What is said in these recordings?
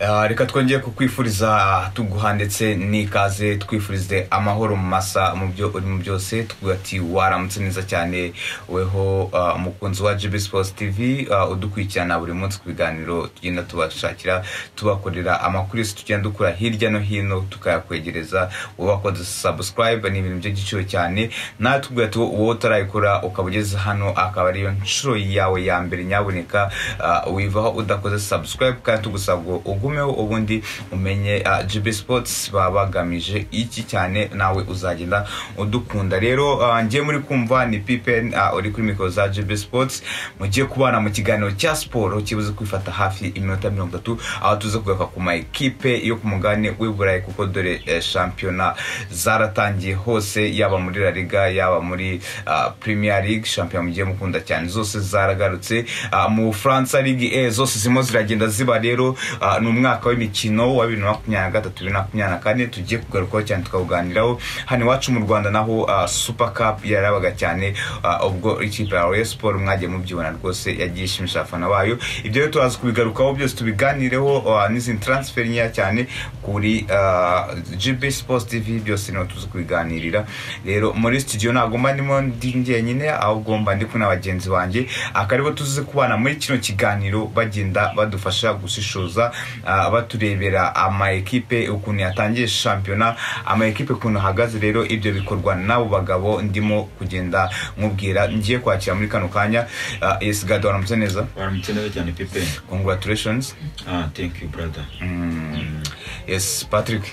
Ah, reka twongeye kukwifuriza tuguha ndetse n'ikaze twifurize amahoro mu masa mu byo urimo byose tuguha ati waramutse neza cyane weho ah, umukunzi wa GB Sports TV ah, udukurikirana buri munsi ku biganiro tugenda tubashakira tubakorera amakuru yose tugenda dukura hirya no hino tukayakwegereza wabakoze subscribe ni ibintu by'igiciro cyane natwe tuguha ati wowe utarayikora ukaba ugeze hano akaba ariyo nshuro yawe ya mbere nyaboneka ah, wivaho udakoze subscribe kandi tugusaba ngo ugumeho ubundi umenye ah, GB Sports baba bagamije iki cyane nawe uzagenda udukunda rero ah, ngiye muri kumva ni Pippen ah, uri kuri mikoro za GB Sports mugiye kubana mu kiganiro cya siporo kibuze kwifata hafi iminota mirongo itatu aho tuze kugaruka ku ma ekipe yo ku mugabane w'i Burayi kuko dore eh, shampiyona zaratangiye hose yaba muri La Liga yaba muri ah, Premier League shampiyona mugiye mukunda cyane zose zaragarutse Ah, mu Faransa Ligue E zose zirimo ziragenda ziba rero ah, ni umwaka w'imikino wa bibiri na makumyabiri na gatatu bibiri na makumyabiri na kane tugiye kugarukaho cyane tukawuganiraho hano iwacu mu rwanda naho ah, super cup yarabaga cyane ah, ubwo ikipe ya Rayon Sport mwagiye mubyibona rwose yagiye ishimisha abafana bayo ibyo rero turaza kubigarukaho byose tubiganireho ah, n'izindi transfer nkeya cyane kuri ah, GB Sports TV byose niho tuzi kubiganirira rero muri studio ntabwo mba ndimo ndi njyenyine ahubwo mba ndi kumwe na bagenzi banjye akaribo tuzi kubana muri kino kiganiro bagenda badufasha gushishoza ah, baturebera ama ekipe ukuntu yatangiye shampiyona ama ekipe ukuntu ahagaze rero ibyo bikorwa n'abo bagabo ndimo kugenda nkubwira ngiye kwakira muri kano kanya ah, yes gado waramutse neza waramutse neza cyane pipe congratulations ah thank you brother Mm, yes patrick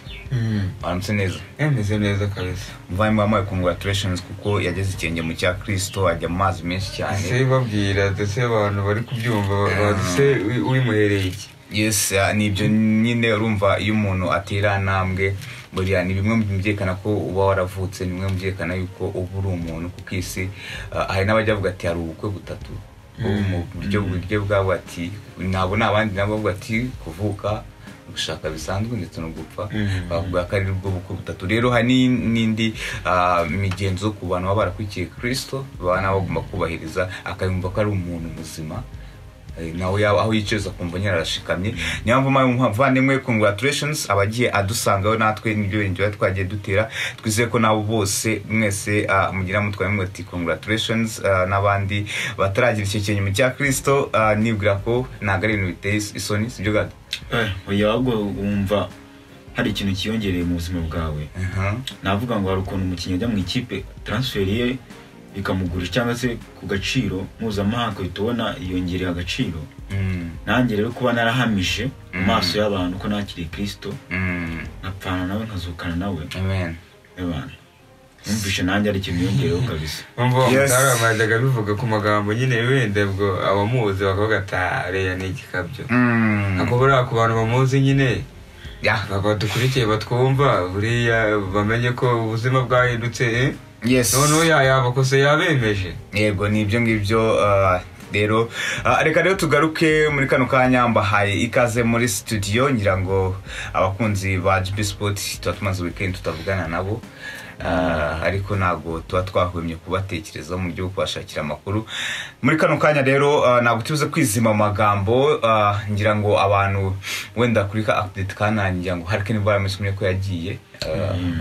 waramutse neza meze neza kabisa mvayemo wamuhaye congratulations kuko yageze ikirenge mu cya kristo ajya mu mazi menshi cyane ese babwira ndetse abantu bari kubyumva baduse wimuhereye iki yes ah, ni ibyo nyine urumva iyo umuntu atera intambwe buriya ni bimwe mu byerekana ko uba waravutse ni bimwe mu byerekana yuko uba uri umuntu kuko isi ah, hari n'abajya bavuga ati hari ubukwe butatu ubu mu buryo buryo bwabo ati ntabwo ni abandi nabo bavuga ati kuvuka gushaka bisanzwe ndetse no gupfa Mm. bavuga ko ari bwo bukwe butatu rero hari ni- n'indi ah, migenzo ku bantu baba barakurikiye kirisito baba nabo bagomba kubahiriza akayumva ko ari umuntu muzima Eh, nawe yaba aho yicaza kumva nyararashikamye niyo mpamvu mpaye umuvandimwe congratulations abagiye adusangaho natwe nibyo bintu tuba twagiye dutera twizeye ko nabo bose mwese ah, mugira mutwaye muti congratulations ah, n'abandi bataragira icyo kintu cya kirisito nibwira ko ntabwo ari ibintu biteye isoni sibyo gado oya ahubwo wumva hari ikintu cyiyongereye mu buzima bwawe Aha. navuga ngo hari ukuntu umukinnyi ajya mu ikipe transfer ye bikamugurisha cyangwa se ku gaciro mpuzamahanga uhita ubona yongereye agaciro Mm, nanjye rero kuba narahamije mu Mm. maso y'abantu ko nakiriye kirisito mm, nkapfana nawe nkazukana nawe amen y'abantu numvishe nanjye ari ikintu yongeyeho kabisa umva Yes. batarabajyaga bivuga ku magambo nyine wenda ubwo abamuzi bakavuga ati "Ah, reya ni igikabyo Mm, ako buriya ku bantu bamuzi nyine yeah. badukurikiye batwumva buriya bamenye ko ubuzima bwahindutse eh? yes noneho yaya amakosa yabemeje yego ni ibyo ngibyo ah, rero Ah, reka rero tugaruke muri kano kanya mbahaye ikaze muri studio ngira ngo abakunzi ba GB Sport tuba tumaze weekend tutavugana nabo Ah, ariko ntabwo tuba twahwemye kubatekerezaho mu buryo bwo kubashakira amakuru muri kano kanya rero ah, ntabwo tubuze kwizima mu magambo ah, ngira ngo abantu wenda kuri ka update kanani ngira ngo Harkin Barnes mwe ko yagiye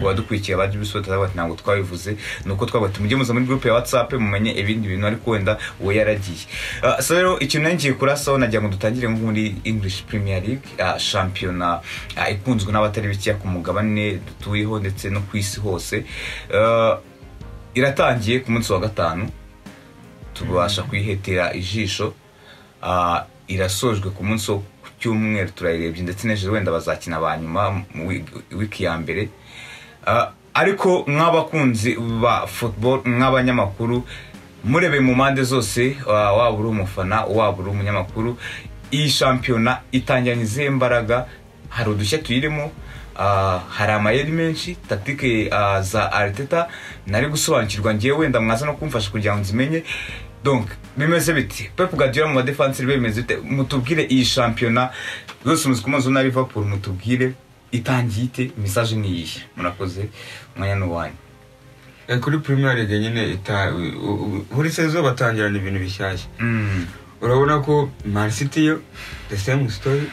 ku badukurikiye ba GB Sport bati ntabwo twabivuze ni uko twavuga ati mujye muza muri groupe ya whatsapp mumenye ibindi bintu ariko wenda we yaragiye Ah, so rero ikintu nari ngiye kurasaho nagira ngo dutangire nko muri english premier league ah, shampiyona ah, ikunzwe n'abatari bikeya ku mugabane dutuyeho ndetse no ku isi hose Ah, iratangiye ku munsi wa gatanu tubasha kuyihetera ijisho Ah, irasojwe ku munsi wo ku cyumweru turayirebye ndetse n'ejo wenda bazakina ba nyuma mu wi- wiki ya mbere Ah, ariko nk'abakunzi ba football nk'abanyamakuru murebe mu mpande zose ah, waba uri umufana waba uri umunyamakuru iyi shampiyona itangiranye izihe mbaraga hari udushya tuyirimo ah, hari amayeri menshi taktike ah, za ariteta nari gusobanukirwa ngiye wenda mwaza no kumfasha kugira ngo nzimenye donc bimeze bite pep guardiola mu badefanseri bimeze bite mutubwire iyi shampiyona rwose muzi kumuzi na liverpool mutubwire itangiye ite message ni iyihe murakoze umwanya n'uwanyu Eh, kuri premier league nyine ita- u- u- buri sezo batangirana ibintu bishyashya Mm, urabona ko man city yo the same story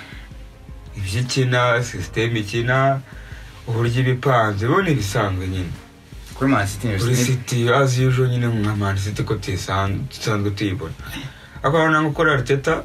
ibyo ikina sisiteme ikina uburyo iba ipanze bo ni ibisanzwe nyine kuri manisiti kuri yunivesiti siti azi yujo nyine nka manisiti ko tuyisan- dusanzwe tuyibona ariko hano ntabwo ukora ariteta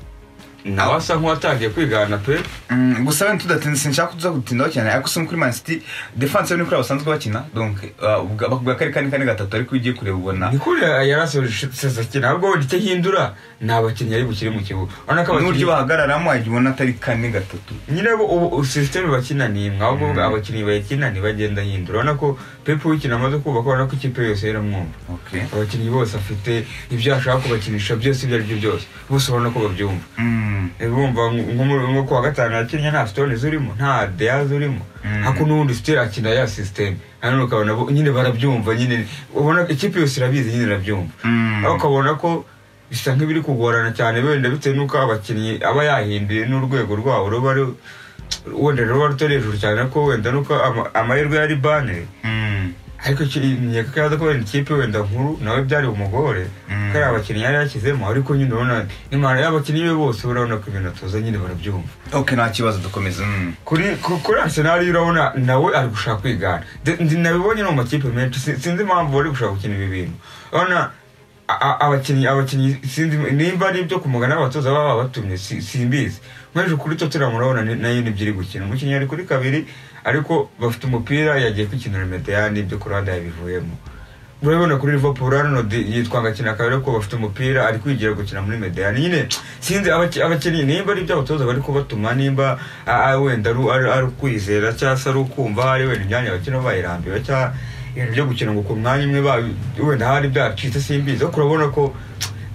nawe asa nk'uwatangiye kwigana pe Mm, gusa wenda tudatinze sinshaka kuza gutindaho cyane ariko usoma kuri manisiti defanse ni kuri abo basanzwe bakina donc uh, ubwa bwa kane kane kane gatatu ariko iyo ugiye kureba ubona ni kuri yarasoje akina ahubwo wenda icyo hindura ni abakinnyi ari bukire mu kibuga urabona ko n'uburyo abakinnyi bahagararamo wagiye ubona atari kane gatatu nyine ubu- ubu sisiteme bakina ni imwe ahubwo Mm. abakinnyi bayikina ntibagenda ahindura urabona ko pepe wikina amaze kubaka urabona ko ikipe yose iramwumva okay. abakinnyi bose afite ibyo ashaka kubakinisha byose ibyo ari byo byose bose urabona ko babyumva mm. bumva nko mu- nko kuwa gatanu yakinnye nta sitone zirimo nta deya zirimo Mm. ariko n'ubundi sitera akina ya sisiteme hano ukabona bo- nyine barabyumva nyine ubona ikipe yose irabizi nyine irabyumva Mm. ariko ukabona ko bisa nk'ibiri kugorana cyane wenda bitewe n'uko abakinnyi aba yahinduye n'urwego rwabo ruba ru- wenda ruba rutari hejuru cyane ariko wenda n'uko ama- amahirwe yari bane Mm. ariko nkeka ko yaza ko wenda ikipe wenda nkuru nawe byari umugore Mm. ko ari abakinnyi yari yashyizemo ariko nyine urabona imana y'abakinnyi be bose urabona ko ibintu atoza nyine barabyumva ok nta kibazo dukomeza mm. kuri ku- kuri arsenal urabona nawe ari gushaka kwigana De- ndi- nabibonye no mu makipe menshi si- sinzi impamvu bari gushaka gukina ibi bintu urabona a- a- abakinnyi abakinnyi sinzi nimba ari ibyo kumugana abatoza baba babatumye si- simbizi mweje kuri tottenham urabona ni- nayo nibyo iri gukina umukinnyi ari kuri kabiri ariko bafite umupira yagiye kwikinira medeyani ibyo ku ruhande yabivuyemo urabibona kuri liverpool arnold yitwa agakina kabiri ariko bafite umupira ari kwigira gukina muri mediyani nyine sinzi abaki- abakinnyi nimba ari ibyo abatoza bari kubatuma nimba a- a- wenda ari- ari ari ukwizera cyangwa se ari ukumva hari wenda imyanya bakina bayirambiwe cyangwa ibintu byo gukina ngo ku mwanya umwe babi- wenda hari byacitse simbizi ariko urabona ko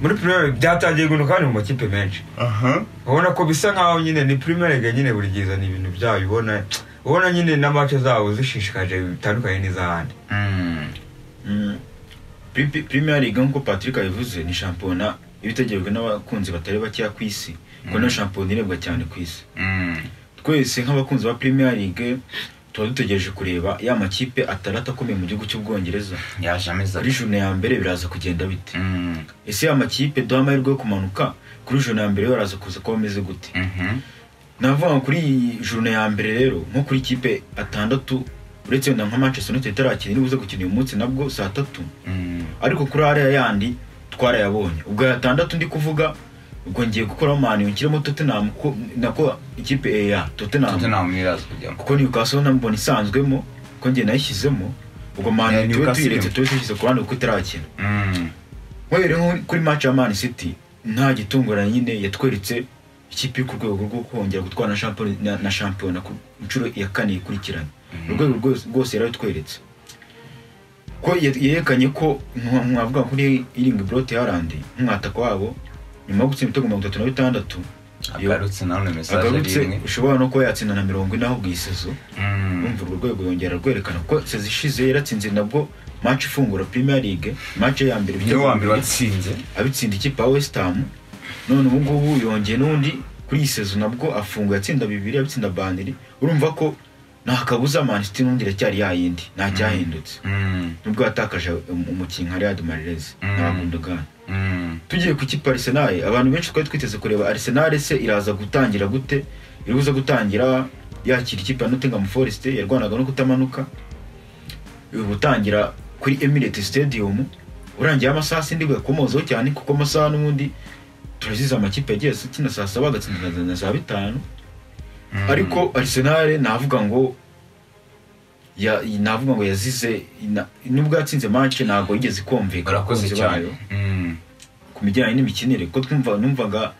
muri premier League byatangiye guhinduka kandi mu makipe menshi aha ubona ko bisa nkaho nyine ni premier league nyine buri gihe izana ibintu byayo ubona ubona nyine na match zabo zishishikaje bitandukanye n'iz'ahandi Mm. Mm. Pri- pri- Premier League nk'uko Patrick abivuze ni shampiyona iba itegerejwe n'abakunzi batari bakeya ku isi kuko niyo shampiyona irebwa cyane ku isi Mm. twese nk'abakunzi ba Premier League tuba dutegereje kureba ya makipe ataratu akomeye mu gihugu cy'ubwongereza yaje ameze kuri ati juna ya mbere biraza kugenda bite Mm. ese ya makipe duha amahirwe yo kumanuka kuri juna ya mbere baraza kuza kuba bameze gute Mhm. navuga ngo kuri iyi juna ya mbere rero nko kuri kipe atandatu uretse wenda nka manchester united itarakina iribuze gukina uyu munsi nabwo saa tatu Mm. ariko kuri ariya yandi twarayabonye ubwo ya tandatu ndi kuvuga ubwo ngiye gukoraho mani nshyiremo tottenham kuko nako ikipe eh, ya tottenham tottenham iraza kujyamo kuko newcastle nambona isanzwemo kuko ngiye nayishyizemo ubwo Yeah, mani tuba Newcastle. tuyiretse tuba tuyishyize ku ruhande kuko itarakina Mm. mwereye nko kuri match ya mani city nta gitunguranye nyine yatweretse ikipe iri ku rwego rwo kongera gutwara na shampiyona- na- na shampiyona ku nshuro ya kane ikurikiranye urwego rwose- rwose yari atweretse ko ye- yerekanye ko nka- mwavuga nka kuri iringi borote yarandi nk'umwataka wabo nyuma yo gutsinda ibitego mirongo itatu na bitandatu iyo agarutse nanone mesaje ari agarutse imwe ushobora no kuba yatsinda na mirongo ine ahubwo iyi sezo Mm. urumva urwo rwego yongera rwerekana ko sezo ishize yaratsinze nabwo maci ifungura Premier League maci ya mbere niwe ibitego wa mbere bibiri, watsinze abitsinda ikipe ya West Ham none ubu ngubu yongeye n'undi kuri iyi sezo nabwo afunguye atsinda bibiri abitsinda bandiri urumva ko nta kabuza manisiti n'undi iracyari yayindi nta cyahindutse Mm. nubwo yatakaje um- umukinnyi nka Riyad Mahrez Mm. n'abagundogana Mm. tugiye ku kipe Arsenal abantu benshi twari twiteze kureba Arsenal se iraza gutangira gute iribuza gutangira yakira ikipe ya Nottingham Forest yarwanaga no kutamanuka gutangira kuri Emirates Stadium urangiye amasaha sindi kuyakomozaho cyane kuko amasaha n'ubundi turazize amakipe yagiye akina saa saba agatsinda na- na saa bitanu Mm. ariko Arsenal navuga ngo ya, navuga ngo yazize na- nubwo yatsinze match ntabwo yigeze ikumvikana urakoze abakunzi cyane bayo Mm. ku bijyanye n'imikinire kuko twumva numvaga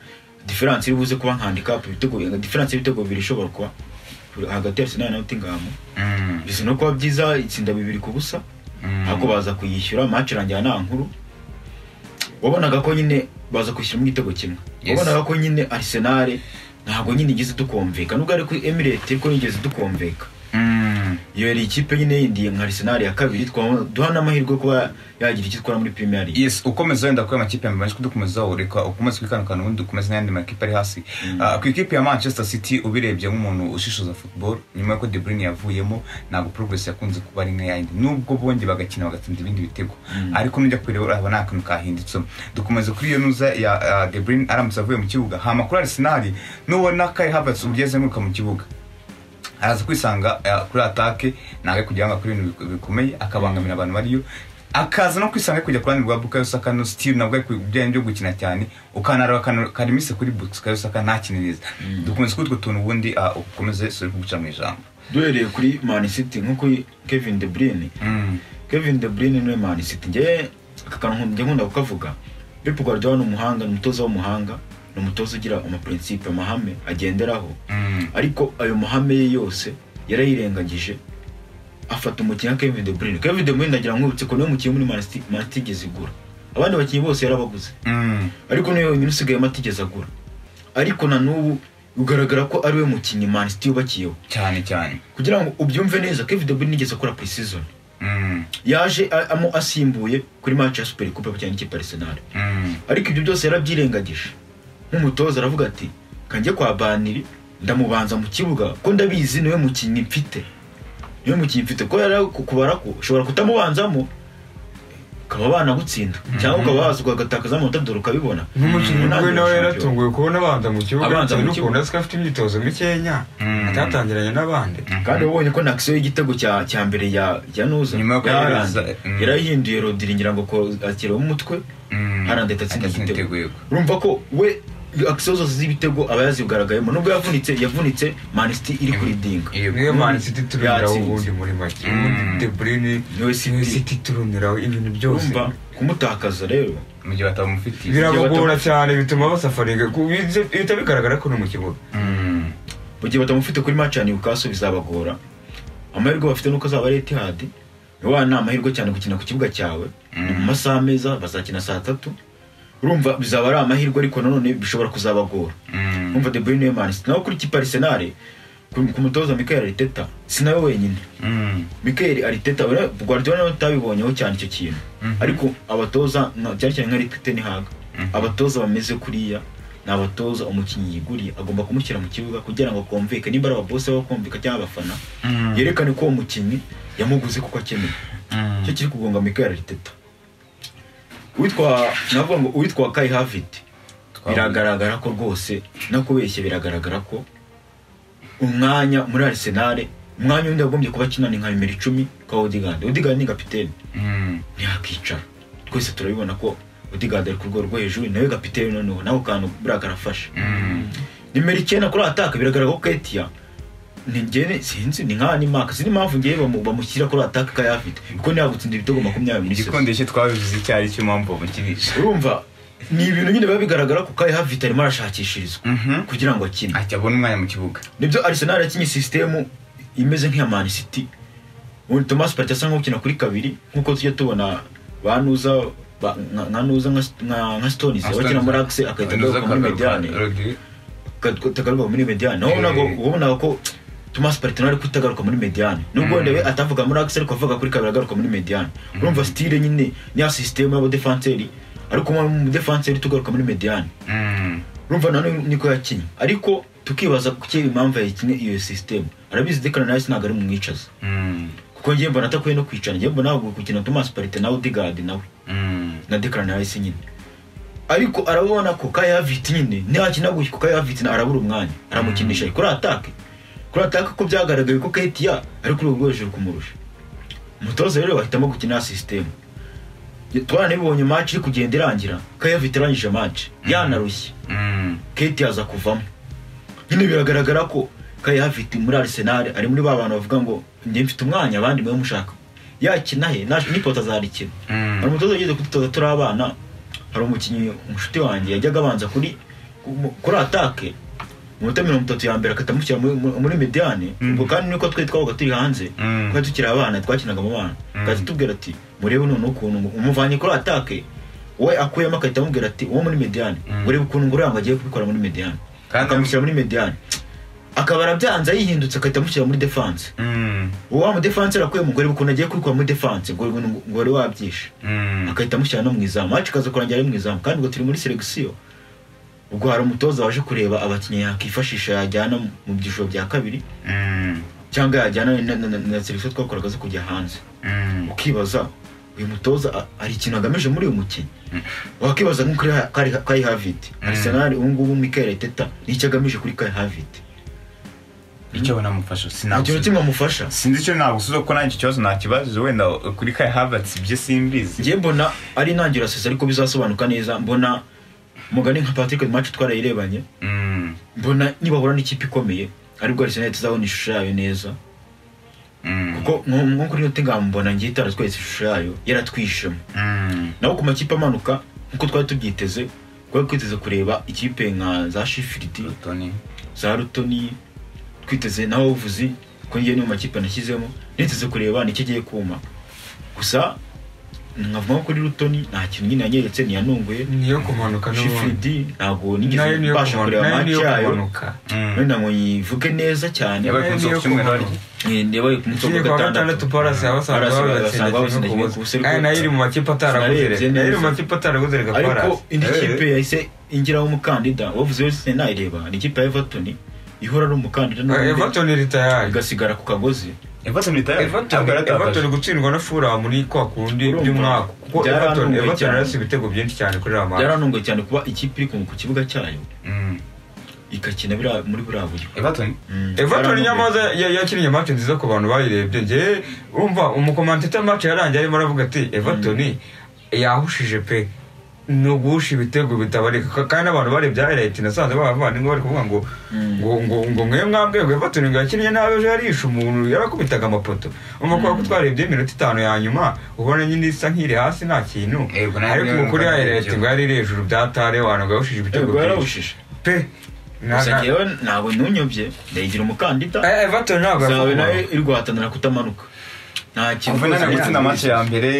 diferanse iri buze kuba nka handicap ibitego diferanse y'ibitego bibiri ishobora kuba hagati ya Arsenal na Nottingham Mm. bizi no kuba byiza itsinda bibiri ku busa Mm. ariko baza kuyishyura match irangira nta nkuru wabonaga ko nyine baza kwishyuramo igitego kimwe Yes. wabonaga ko nyine Arsenal ntabwo nyine igeze dukumvikana ubwo ari kuri Emirates ko yigeze dukumvikana Mm. iyo yari ikipe nyine yindi nka Arsenal ya kabiri twaba- duha n'amahirwe yo kuba yagira icyo itwara muri Premier League yes ukomeza wenda kuri amakipe yamabanje kudukomeza ureka ukomeze kwikanukana ubundi ukomeze n'ayandi makipe ari hasi Ah, ku ikipe ya manchester city ubirebye nk'umuntu ushishoza football nyuma y'uko de bruyne yavuyemo ntabwo progress yakunze kuba ari nk'iyindi nubwo bongeye bagakina bagatsinda ibindi bitego ariko nujya kureba urabona nta kantu kahinditsemo dukomeza kuri iyo nuza ya ah, de bruyne aramutse avuye mu kibuga hama kuri arsenal nubona kai havertz uburyo azenguruka mu kibuga araza kwisanga eh, kuri atake ntabwo ari kugira ngo akore ibintu bik- bikomeye akabangamira abantu bariyo akaza no kwisanga ari kujya ku ruhande rwa bukayo saka no steve nabwo ari ku bijyanye byo gukina cyane ukanareba akanu- karimise kuri bukayo saka ntakine neza dukomeze kuri utwo tuntu ubundi ah, ukomeze suri kuguca mu ijambo duhereye kuri Man City nk'uko Kevin De Bruyne Kevin De Bruyne niwe Man City njye aka kantu nkunda- njya nkunda kukavuga Pep Guardiola ni umuhanga ni umutoza w'umuhanga ni umutoza ugira amaprincipe amahame agenderaho Mm. ariko ayo mahame ye yose yarayirengagije afata umukinnyi nka Kevin De Bruyne Kevin De Bruyne ndagira nkwibutse ko niwe mukinnyi muri Man City Man City igeze igura abandi bakinnyi bose yarabaguze Mm. ariko niwe wenyine usigayemo atigeze agura ariko na n'ubu ugaragara ko ari we mukinnyi Man City yubakiyeho cyane cyane kugira ngo ubyumve neza Kevin De Bruyne nigeze akora pre-season Mm. yaje a- amo asimbuye kuri match ya Super Coupe cyangwa ikipe ya Arsenal Mm. ariko ibyo byose yarabyirengagije nk'umutoza aravuga ati kanjye kwa baniri ndamubanza mu kibuga ko ndabizi niwe mukinnyi mfite niwe mukinnyi mfite ko yari ku- kubara ko ushobora kutamubanzamo ukaba banagutsinda cyangwa ukaba waza ukagatakaza amanota dore ukabibona n'umukinnyi Umunani we nawe wa Champions. yaratunguwe kubona abanza mu kibuga Abanza bitewe mu n'ukuntu kibuga. azi ko afite imyitozo mikeya Mm. atatangiranye n'abandi kandi ubonye ko nakisiyo y'igitego cya cya mbere ya ya nuza Nyuma yo ya kohereza, Haaland, mm. yarahinduye rodiri ngira ngo ko akireba umutwe Mm. Haaland ahita atsinda Atsinda igitego igitego, yego. urumva ko we akisiyo zose z'ibitego aba yazigaragayemo nubwo yavunitse yavunitse manisiti iri kuridinga Yego. niyo mani siti turumiraho Yatsinze. ubundi muri make Mm. ubundi de bruyne Niwe niwe City. siti turumiraho ibintu byose urumva kumutakaza rero mu gihe batamufitiye birabagora cyane bituma basafaringa ku- bije- bihita bigaragara ko ni mu kibuga Mm. mu gihe batamufite kuri match ya Newcastle bizabagora amahirwe bafite nuko azaba ari Etihad wa ni amahirwe cyane gukina ku kibuga cyawe ni mu masaha meza bazakina saa tatu urumva bizaba ari amahirwe ariko nanone bishobora kuzabagora Mm. urumva De Bruyne Man City naho kuri kipe Arsenal ku ku mutoza Mikel Arteta si nawe wenyine Mm. Mikel Arteta we- Guardiola nawe utabibonyeho cyane icyo kintu Mhm. ariko abatoza nka- cyane cyane nka Erik ten Hag abatoza bameze kuriya ni abatoza umukinnyi yiguriye agomba kumushyira mu kibuga kugira ngo akumvikane nimba ari ababose baba kumvika cyangwa abafana Mm. yerekane ko uwo mukinnyi yamuguze kuko akeneye Mm. cyo kiri kugonga Mikel Arteta witwa navuga ngo uwitwa Kai Havertz Twavuze. biragaragara ko rwose no kubeshya biragaragara ko umwanya muri Arsenal umwanya undi wagombye kuba akinana nka nimero icumi kwa Odegaard Odegaard ni kapiteni Mm. ntiyakicara twese turabibona ko Odegaard ari ku rwego rwo hejuru nawe kapiteni noneho nawe kantu buriya karafashe Mm. nimero icyenda kuri ataka biragaragara ko Ketia ni njyewe sinzi ni nka ni Mark sinzi impamvu njyewe bamu- bamushyira kuri ataka kayafite kuko ntiyagutsinda ibitego makumyabiri muri sesi igikondesho twabivuze icyo ari cyo mpamvu bamukinisha urumva ni ibintu nyine biba bigaragara ko Kai Havertz arimo arashakishirizwa Mhm. kugira ngo akine ahita abona umwanya mu kibuga nibyo Arsenal yakinye sisitemu imeze nk'iya Man City ubundi Thomas Partey asa nk'ukina kuri kabiri nk'uko tujya tubona ba Nuza ba- nka nka Nuza nka, nka, nka Stones abakina muri axe agahita agaruka muri mediane Rodri- akagaruka muri mediane naho Eh. nabwo ubonaga ko Thomas Partey nawe ariko utagaruka muri mediane nubwo wenda we atavuga muri axe ariko avuga kuri kabiri agaruka muri mediane urumva style nyine niya sisitemu y'abadefanseri ariko umudefanseri tugaruka muri mediane Mm. urumva nanone niko yakinnye ariko tukibaza kuki impamvu yayikinnye iyo sisitemu arabizi dekana nawe ntabwo ari mumwicaza Mm. kuko njyewe mbona atakwiye no kwicara njyewe mbona ahubwo gukina Thomas Partey nawe Odegaard nawe Mm. na dekana nawe nyine ariko arabona ko Kayavit nyine ntakina gutya kuko Kayavit arabura umwanya aramukinisha kuri atake kuri atake ko byagaragaye ko Ketia ari kuri urwo hejuru kumurusha umutoza rero bahitamo gukina sisitemu twaranabibonye match iri kugenda irangira Kayavit arangije match yanarushye Mm. Kate aza kuvamo nyine biragaragara ko Kai Havertz muri Arsenal ari muri ba bantu bavuga ngo njye mfite umwanya abandi mwe mushaka yakina he naje nipota azarikina Mm. hari umutoza ugeze kudutoza turi abana hari umukinnyi umushuti wanjye yajyaga abanza kuri ku- kuri atake mu minota mirongo itatu ya mbere akatamushyira muri- muri muri mediane ubwo kandi niko twari twabaga turi hanze Mm. twari tukiri abana twakinaga mu bana akaza atubwira ati murebe noneho ukuntu ngo- umuvanye kuri atake we akuyemo agahita amubwira ati uwo muri mediane Mm. murebe ukuntu ngororanga agiye kubikora muri mediane Kandi- akamushyira muri mediane akaba arabyanze yihindutse agahita amushyira muri defanse Mm, uwo wa mudefanse arakuye umugore ukuntu agiye kwikura muri defanse ngo ngo wari wabyishe mm, agahita amushyira no mu izamu wacu ikaza kurangira ari mu izamu kandi ngo turi muri selegisiyo ubwo hari umutoza waje kureba abakinnyi yakifashisha yajyana mu byiciro bya kabiri mm, cyangwa yajyana na- na- na- na selegisiyo twakoraga zo kujya hanze mm. ukibaza uyu mutoza a- hari ikintu agamije muri uyu mukinnyi wakibaza nko kuri Ha- kari Kai haviti arisenali ubu ngubu mikael teta nicyo agamije kuri kai haviti icyo banamufasha nta kintu kimwe amufasha sinzi icyo nagusubiza kuko nanjye icyo kibazo nakibazo wenda kuri kai havats ibyo simbizi njye mbona ari intangiriro sesa ariko bizasobanuka neza mbona mugani nka patrick match twarayirebanye Mm, mbona nibahura n'ikipe ikomeye aribwo arisenali tuzabona ishusho yayo neza mm, kuko nko nko kuri yote ngambona ngiye itaratweretse ishusho yayo yaratwishemo mm, naho ku makipe amanuka nkuko twari tubyiteze twari twiteze kureba ikipe nka za shifiriti Tony. za rutoni twiteze na wavuzi ko ngiye niyo makipe nashyizemo niteze kureba nicyo agiye kuma gusa nkavuga ko kuri rutoni nta kintu nyine yanyeretse ntiyanunguye niyo kumanuka n'ubundi shifiriti ntabwo nayo nigeze niyo mbasha kumanuka kureba nayo niyo match yayo kumanuka Mm. wenda ngo nyivuge neza cyane yabaye ku niyo nzoka cyumweru kumanuka. harya Eh, yabaye ku munsi ikindi wa kwa gatandatu parasi abasanzwe Palace bagatsinda basanga kimwe batsinda kimwe ku busa ku busa, Kandi nayo iri mu makipe ataraguzereka Sinarebye nayo iri mu neza. makipe ataraguzereka ariko parasi indi Eh. kipe yahise ingiraho umukandida wavuze wese nayireba ni ikipe ya everton ihora ari umukandida n'ubundi everton ritayaye igasigara ku kagozi everton itayo everton everton gutsindwa na fura muri kwa kundi Urumva? by'umwaka kuko Byarantunguye everton everton cyane. yarasi ibitego byinshi cyane kuri aya match byarantunguye cyane kuba ikipe iri ku- ku kibuga cyayo igakina biriya- muri buriya buryo everton Mm, everton byarantunguye. nyamaze ya- yakinnye match nziza ku bantu bayirebye njye umva umukomanteta match yarangiye arimo aravuga ati everton yahushije pe ni uguhusha ibitego bitabarika Ka- kandi abantu barebye highlight nasanze bavandimwe bari kuvuga ngo Mm. ngo ngo ngo mwe mwambwe ngo everton ngo yakinnye nabi ejo yarishe umuntu yarakubitaga amapoto umva ko twarebye iminota itanu ya nyuma ubona nyine isa nk'iri hasi nta kintu Yego, nayo niyo ariko kuri ngana highlight ibyo. ngo yari iri hejuru bya tare wantu ngo yahushije ibitego Yego, byinshi yarahushije pe Na- gusa na- njyewe ntabwo ntunyobye ndayigira umukandida Eh, Everton ntabwo zawe nawe yafunguwe. iri guhatanira kutamanuka nta kintu kuvenana rwose gutsinda match ya mbere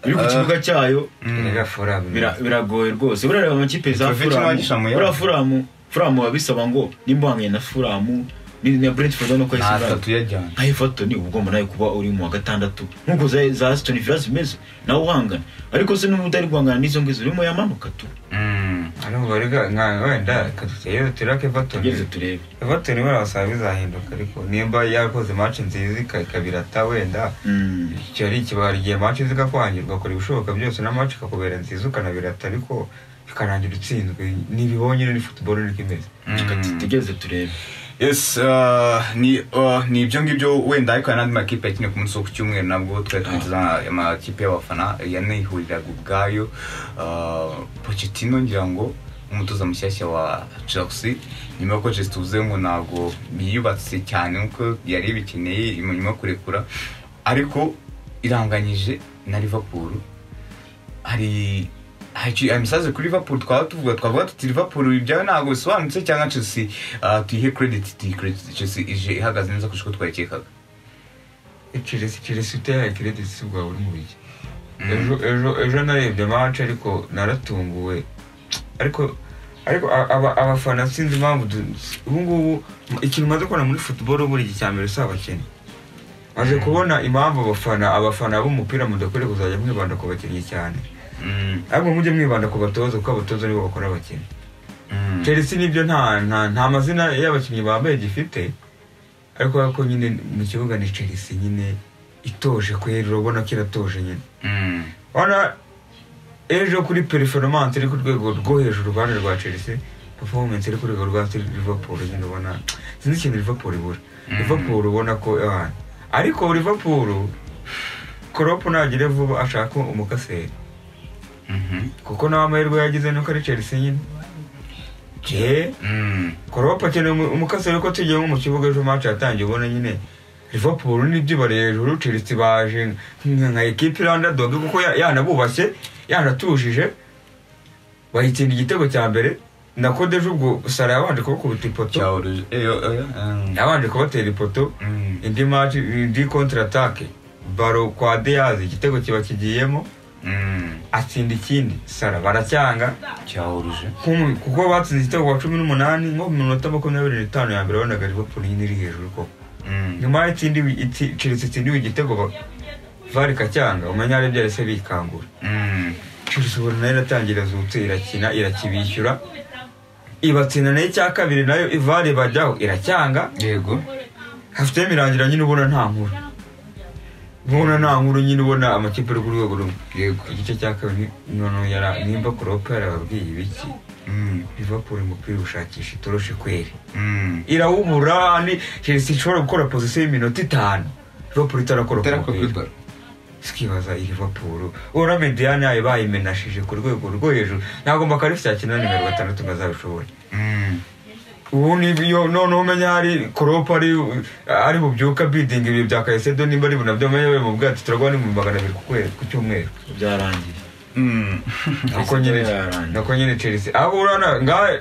iri ku kibuga cyayo Erega Fulham. bira- biragoye rwose burareba amakipe za Petrovic n'abagisha furamu mu yabo. buriya furamu furamu biba bisaba ngo nimba uhanganye na furamu ni na brentford no kwahise ntatatu yajyana nka everton uba ugomba nawe kuba uri mu wa gatandatu nk'uko za za aston villa zimeze nawe uhangana ariko se n'ubu utari guhangana n'izo ngizo urimo yamanuka tu Mm. Arumva rega nka wenda kaduteye turake Everton. tugereze turebe Everton barabasaba bizahinduka ariko nimba yakoze match nziza ika- ikabirata wenda Mm. icyo ari ikibara igihe match zigakwangirwa akora ibishoboka byose na match ikakubera nziza ukanabirata ariko bikarangira utsinzwe ntibibonye ni football niko imeze. Reka tutegereze turebe yes uh, ni uh, ni ibyo ngibyo wenda ariko hari n'andi makipe yakine ku munsi wo ku cyumweru nabwo twari twiteza amakipe y'abafana yanihuriraga ubwayo uh, Pochettino ngira ngo umutoza mushyashya wa Chelsea nyuma y'uko Chelsea tuvuze ngo ntabwo yiyubatse cyane nk'uko yari ibikeneye nyuma yo kurekura ariko iranganyije na Liverpool hari hari iki- hari imisazi kuri liverpool twaba tuvuga twavuga tuti liverpool ibyawe ntabwo bisobanutse cyangwa chelsea ah, tuyihe credit tuyihe credit chelsea ije ihagaze neza kurusha uko twayikekaga Chelsea Chelsea uteye credit si bwa buri mu biki. Ejo ejo ejo narebye match ariko naratunguwe. Ariko ariko a- aba- abafana sinzi impamvu du- ubu ngubu ikintu umaze kubona muri football buri gihe cya mbere si abakene. Maze kubona impamvu abafana abafana b'umupira mudakwiye kuzajya mwibanda ku bakinnyi cyane. Mm, Ahubwo mujye mwibanda ku batoza kuko abatoza nibo bakora abakinnyi. mm, Chelsea nibyo nta nta nta mazina y'abakinnyi bambaye gifite ariko ariko nyine mu kibuga ni Chelsea nyine itoje kwera urabona ko iratoje nyine mm, urabona ejo kuri performance iri ku rwego rwo hejuru uruhande rwa Chelsea performance iri ku rwego rwa Liverpool nyine ubona sinzi ikintu Liverpool ibura Mm. Liverpool ubona ko ah, ariko Liverpool Klopp nagire vuba ashaka umukaseri mhm, kuko nawe amahirwe yagize nuko ari Chelsea nyine Eh, mm, Klopp akeneye umu- umukaseri ko tugiye nko mu kibuga ejo match yatangiye ubona nyine Liverpool n'ibyibare hejuru Chelsea baje nka nka ekipe irandadog kuko ya- yanabubashye yanatujije bayitsinda igitego cya mbere nako dejo ubwo Salah yabanje kubakubita ipoto cyahuruje eyo oya mm, yabanje kubatera ipoto mm, indi match indi contre attaque baro kwa Diaz igitego kiba kigiyemo atsinda ikindi sara baracyanga cyahuruje nk'umu- kuko batsinze igitego wa cumi n'umunani nko mu minota makumyabiri n'itanu ya mbere wabonaga liverpool nyine iri hejuru koko nyuma y'itsindiwe itsi- chelsea itsindiwe igitego ba- var ikacyanga umenya ari byahise bikangura chelsea ubona nayo iratangira zutse irakina irakibishyura ibatsinda nayo icya kabiri nayo var bajyaho iracyanga yego hafite imirangira nyine ubona nta nkuru ubona nta nkuru nyine ubona amakipe ari ku rwego rumwe yego igice cya kabiri noneho yara nimba kuropa yarababwiye ibiki Mm, liverpool umupira ushakisha itoroshi kweri mm. irawubura ni chelsea ishobora gukora pozisiyo y'iminota itanu liverpool itarakora Itera ku mupira kubibara. tukibaza iyi liverpool ubona mediyani yayo bayimenashije ku rwego rwo hejuru ntabwo makarisi yakina na nimero gatandatu ngo azabishobore Mm, ubu ni iyo noneho umenya hari koropa ari ari bubyuka bidinga ibintu bya kayisedo nimba ari bunabyo umenya we mu bwato turagwa ni mu magana abiri ku kwezi ku cyumweru byarangiye mm. nako nyine Yararangiye. nako nyine chelsea aho urana ngahe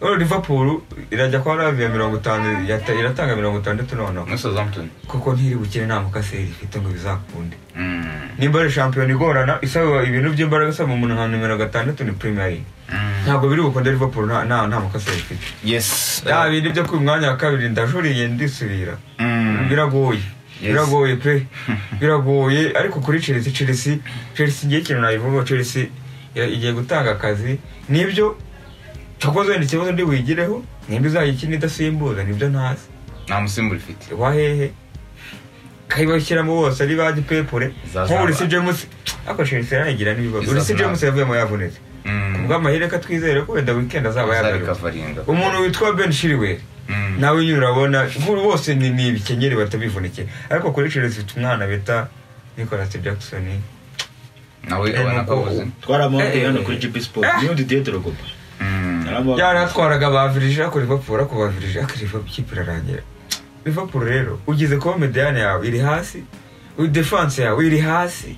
urana liverpool irajya kwa lavia mirongo itanu yata- iratanga mirongo itandatu noneho Na Southampton. kuko ntiri bukire nta mukaseri ifite ngo bizakunde Mm, nimba ari shampiyona igorana isaba ibintu by'imbaraga isaba umuntu nka nimero gatandatu ni premier league mm. ntabwo biri bukunde liverpool nta nta nta mukaseri ifite yes bya bindi byo ku mwanya wa kabiri ndajuriye ndisubira Mm. biragoye Yes. biragoye pe biragoye ariko kuri chelsea chelsea chelsea igihe kintu nayivuga chelsea ya- igiye gutanga akazi nibyo cyakoze wenda ikibazo ndi wigireho nimba izayikina idasimbuza nibyo ntazi nta musimbura ifite wahehe kayibashyiramo bose ari ba gipepure Zaza- nko buri si james ariko chelsea yarayigira n'ibibazo buri si Zaza- james yavuyemo yavunitse Mm. kubw'amahirwe ko twizere ko wenda weekend azaba Zari yagaruka Kavaringa. umuntu witwa ben shiriweri Mm. nawe nyine urabona nkuru bose ni ni ibikenyeri batabivunikira ariko kuri Chelsea ifite umwana bita Nicolas Jackson nawe Eh, abona ko nuko- abuze twaramambuye Eh, hano eh, kuri eh. gb sport niyo didiye dorogoba Mm. yaratwaraga ba Virgil kuri Liverpool ariko ba Virgil ariko Liverpool ikipe irarangira Liverpool rero ugize kuba mediyane yawe iri hasi defense yawe iri hasi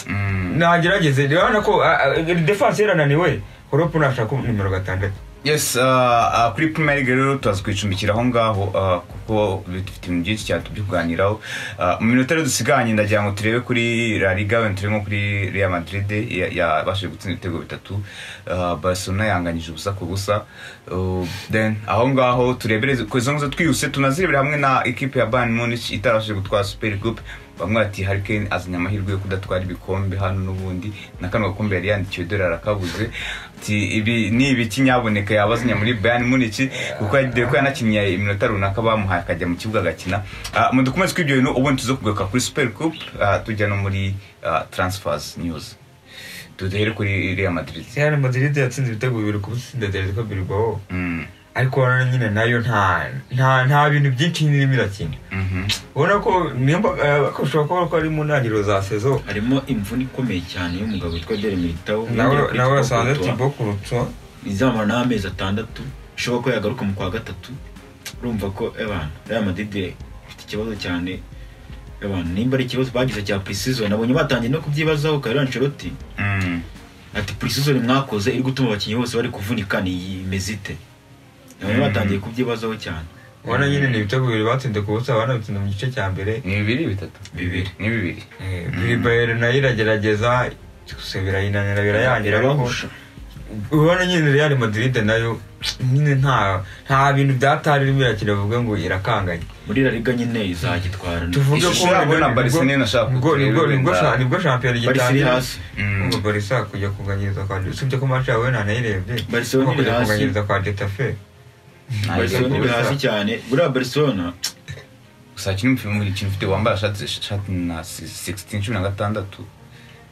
Mm. nagerageze urabona ko ah, ah, defense yarananiwe Klopp nashaka nimero gatandatu yes uh, uh, kuri premier league rero turaza kuyicumbikira aho ngaho uh, kuko dufite ibintu byinshi cyane tubyiganiraho Uh, mu minota rero dusiganye ndagira ngo turebe kuri la liga wenda turebe nko kuri real madrid ya- yabashije gutsinda ibitego bitatu Uh, barcelona yanganyije ubusa ku busa Uh, then aho ngaho turebere ku izo nguzo twihuse tunazirebere hamwe na ekipe ya bayern munich itarabashije gutwara super group bamwe bati Harry Kane azanye amahirwe yo kudatwara ibikombe hano n'ubundi na kano gakombe yari yandikiwe dore arakabuze ati ibi ni ibiki nyaboneka yabazanye muri Bayern Munich kuko yagiye ko yanakinnye iminota runaka bamuhaye akajya mu kibuga agakina Ah, mu dukomeze kw'ibyo bintu ubundi tuzo kugaruka kuri Super Cup ah, tujya no muri ah, Transfers News duhere kuri Real Madrid Real Madrid yatsinze ibitego bibiri ku businda Atletico Bilbao Mm, ariko urabona nyine nayo nta nta nta bintu byinshi nyine irimo irakina mhm. ubona ko nimba bashobora kuba ko ari mu ntangiriro za sezo harimo imvune ikomeye cyane y'umugabo witwa dere militao nawe nawe wasanze tibo kurutso izamara n'amezi atandatu bishoboka ko yagaruka mu kwa gatatu urumva ko abantu real madrid ifite ikibazo cyane abantu nimba ari ikibazo bagize cya precision nabonye batangiye no kubyibazaho karera anceloti Mm, ati precision mwakoze iri gutuma abakinnyi bose bari kuvunika ni iyi imeze ite nabonye Mm. batangiye kubyibazaho cyane ubona nyine ni ibitego bibiri batsinze ku busa banabitsinze mu gice cya mbere ni bibiri bitatu Bibiri. ni bibiri Eh, biribayeri nayo iragerageza gusa birayinanira birayangira ariko Irabahusha. ubona nyine real madrid nayo nyine nta nta bintu byatari irimo irakina bavuga ngo irakanganye muri la liga nyine izagitwara tuvuge Ishusho ko yabo na Barcelona nashaka nibwo kutureba nibwo nibwo wenda- sha- nibwo shampiyona barisi iri gitangira hasi Mm. ngo barisa kujya kunganyiriza kwa usibye ko match yawe nanayirebye Barcelona ariko iri kujya hasi. kunganyiriza kwa getafe Nta barcelona yego. iri hasi cyane buriya barcelona gusa kino mfite muri kintu mfite wambaye shati shati na 16 cumi na gatandatu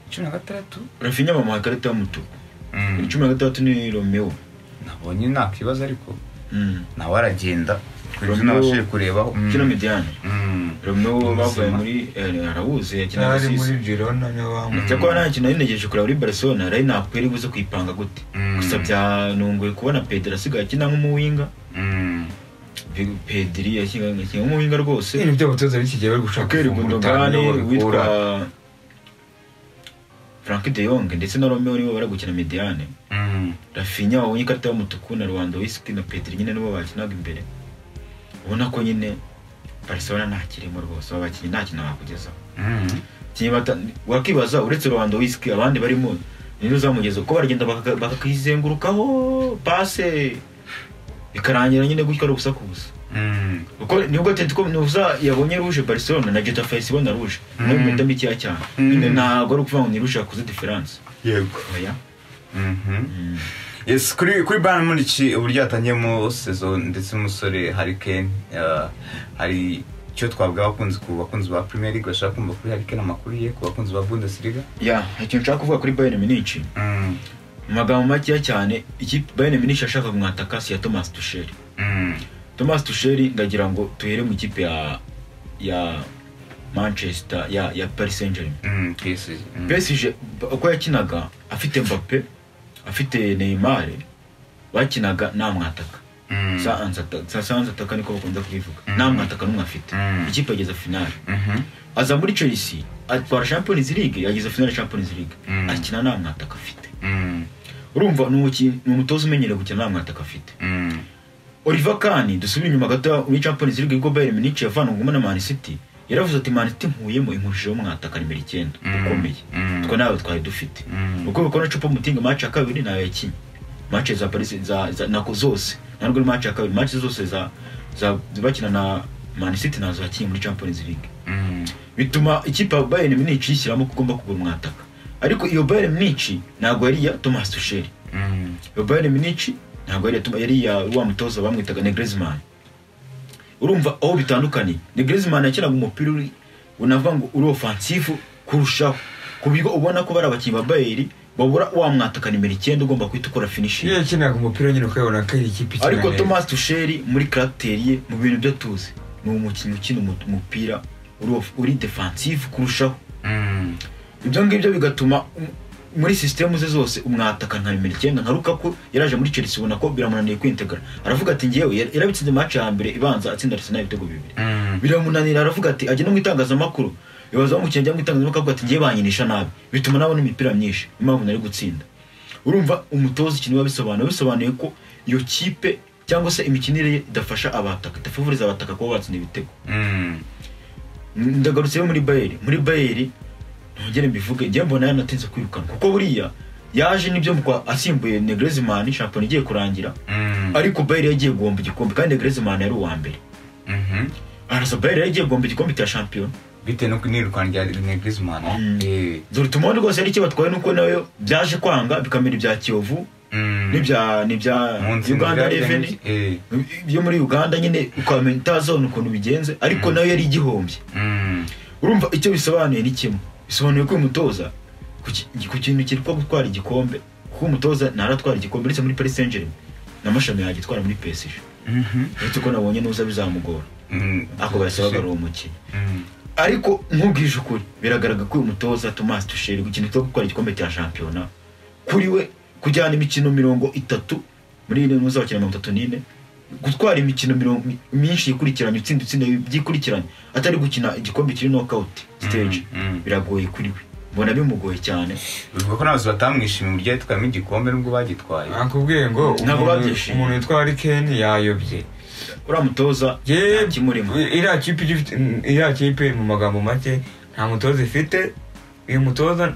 cumi na gatandatu rafinya bamuha ikarita y'umutuku Mm. cumi na gatandatu ni romeo nabonye nta kibazo ariko Mm. nawe aragenda kuburyo Romeo- n'abashije kurebaho Mm. kino mediane Mm. romeo bavuye Muzima. muri eh, arabuze yakinaga ari sisi muri girona niyo bamuha cyakora nta kintu nayinegeje kureba muri barcelona rayinapu yari buze kuyipanga gute Mm. gusa byanunguye kubona pedro asigaye akina nk'umuwinga Mm. Pe- pedri yakinaga akina nk'umuwinga rwose ibintu by'abatoza b'ikigihe bari gushaka shakeri gufungura utanu gundogani niho babikura. witwa frank de Jong ndetse na romeo nibo bari gukina mediane Mm. rafinya wabonye ikarita y'umutuku na rwanda wisiki na pedri nyine nibo bakinaga imbere ubona ko nyine barcelona nta kirimo rwose aba bakinnyi nta kintu bakugezaho Mm. kinyamata wakibaza uretse rubanda wisiki abandi barimo nizo zamugeza uko baragenda bakaka- bakakizengurukaho pase bikarangira nyine gutyo ari ubusaku gusa Mm. kuko nibwo tentiko nuza yabonye ruje barcelona na getafe yahise ibona ruje nayo Mm. imyenda mikeya cyane Mm. nyine ntabwo ari ukuvuga ngo ni ruje yakoze diferanse yego oya Mhm. Mm. Yes, kuri kuri Bayern Munich uburyo yatangiyemo sezo ndetse n'umusore Harry Kane uh, hari icyo twabwaho abakunzi ku bakunzi ba Premier League bashaka kumva kuri Harry Kane amakuru ye ku bakunzi ba Bundesliga ya ikintu nshaka kuvuga kuri bayern munich Mm, mu magambo makeya cyane ikipe bayern munich yashaka kumwataka si iya thomas tusheri mm, thomas tusheri ndagira ngo tuhere mu ikipe ya ya manchester ya ya paris saint germain mm, PSG, mm. PSG b- uko yakinaga afite mbappe afite neymar bakinaga nta mwataka Mm, sa ansata sa sa ansataka niko bakunda kubivuga Mm. nta mwataka n'umwe afite Mm. ikipe yageza finale mhm, aza muri chelsea atwara champions league yageza finale champions league Mm. akina nta mwataka afite mm, urumva ni umuki- ni umutoza umenyereye gukina nta mwataka afite mm, Oliver Kahn dusubire inyuma gato muri Champions League ubwo Bayern Munich yavanwagamo na Man City yaravuze ati Man City mpuyemo inkurushijeho mwataka nimero icyenda Mm. ukomeye Mm. twe nawe twari dufite Mm. uko bikora cupa mutinga match ya kabiri nayo yakinye match za Paris za, za nako zose ntabwo ari match ya kabiri match zose za za bakina na Man City nazo yakinye muri Champions League mm, bituma ikipe ya Bayern Munich yishyiramo ko ugomba kugura umwataka ariko iyo Bayern Munich ntabwo yari iya Thomas Tuchel mm, iyo Bayern Munich ntabwo yari yatuma yari ya wa mutoza bamwitaga ne Griezmann urumva aho bitandukaniye ne Griezmann yakinaga umupira uri unavuga ngo uri offensive kurushaho ku buryo ubona ko bari abakinnyi ba Bayern babura wa mwataka nimero icyenda ugomba guhita ukora iyo finishing yakinaga umupira nyine ukabona ko ari ikipe ikina ariko neza. Thomas Tuchel muri caractère ye mu bintu byo tuzi ni umukinnyi ukina umu- umupira uri off- uri defensive kurushaho mm, ibyo ngibyo bigatuma um- muri sisitemu ze zose umwataka nka nimero icyenda nka rukaku yaraje muri chelsea ubona ko biramunaniye kwintegara aravuga ati ngewe yar- yarabitsinze match ya mbere ibanza atsinda arsenal ibitego bibiri mm, biramunanira aravuga ati ajya no mu itangazamakuru ibibazo bamukiriye ajya mu itangazamakuru akavuga ati ngewe banyinisha nabi bituma nabona imipira myinshi niyo mpamvu nari gutsinda urumva umutoza ikintu biba bisobanuye bisobanuye ko iyo kipe cyangwa se imikinire ye idafasha abataka idafavuriza abataka kuba batsinda ibitego mm, ndagarutse yo muri bayeri muri bayeri ntongere mbivuge njye mbona yanatinze kwirukana kuko buriya yaje n'ibyo mukwa asimbuye negrezimani shampiyona igiye kurangira mm, ariko bayeri yagiye guhomba igikombe kandi negrezimani yari uwa mbere mhm. arasa bayeri yagiye guhomba igikombe cya shampiyona bitewe no kunirukanwa rya Rene Griezmann Mm. eh, dore utumone rwose ari icyo batwaye nuko nayo byaje kwanga bikamera ibya kiyovu mm. n'ibya n'ibya Munsi mu uganda bya Rene- reveni eh, byo muri uganda nyine ukamenya utazabona ukuntu bigenze ariko nayo yari igihombye mm, urumva icyo bisobanuye ni kimwe bisobanuye ko uyu mutoza ku ki- ku kintu kitwa gutwara igikombe kuko umutoza ntaratwara igikombe uretse muri Paris Saint Germain n'amashami yagitwara muri PSG mhm, uretse ko nabonye n'uza bizamugora mm. ako basabaga ari umukinnyi Mm, ariko nkubwije ukuri biragaragara ko uyu mutoza Thomas Tuchel ku kintu cyo gutwara igikombe cya shampiyona kuri we kujyana imikino mirongo itatu muri ine muzakina mirongo itatu n'ine gutwara imikino mirongo myinshi yikurikiranye utsinda utsinda byikurikiranye atari gukina igikombe kiri knockout stage Mm, mm. biragoye kuri we mbona bimugoye cyane bivuga ko n'abayobozi batamwishimiye uburyo yitwayemo igikombe n'ubwo bagitwaye nakubwiye ngo Ntabwo umuntu- babyishimiye. umuntu witwa Harry Kane yayobye uriya mutoza Yewe, nta kimurimo iriya kipe ijya ifite- iriya kipe mu magambo make nta mutoza ifite uyu mutoza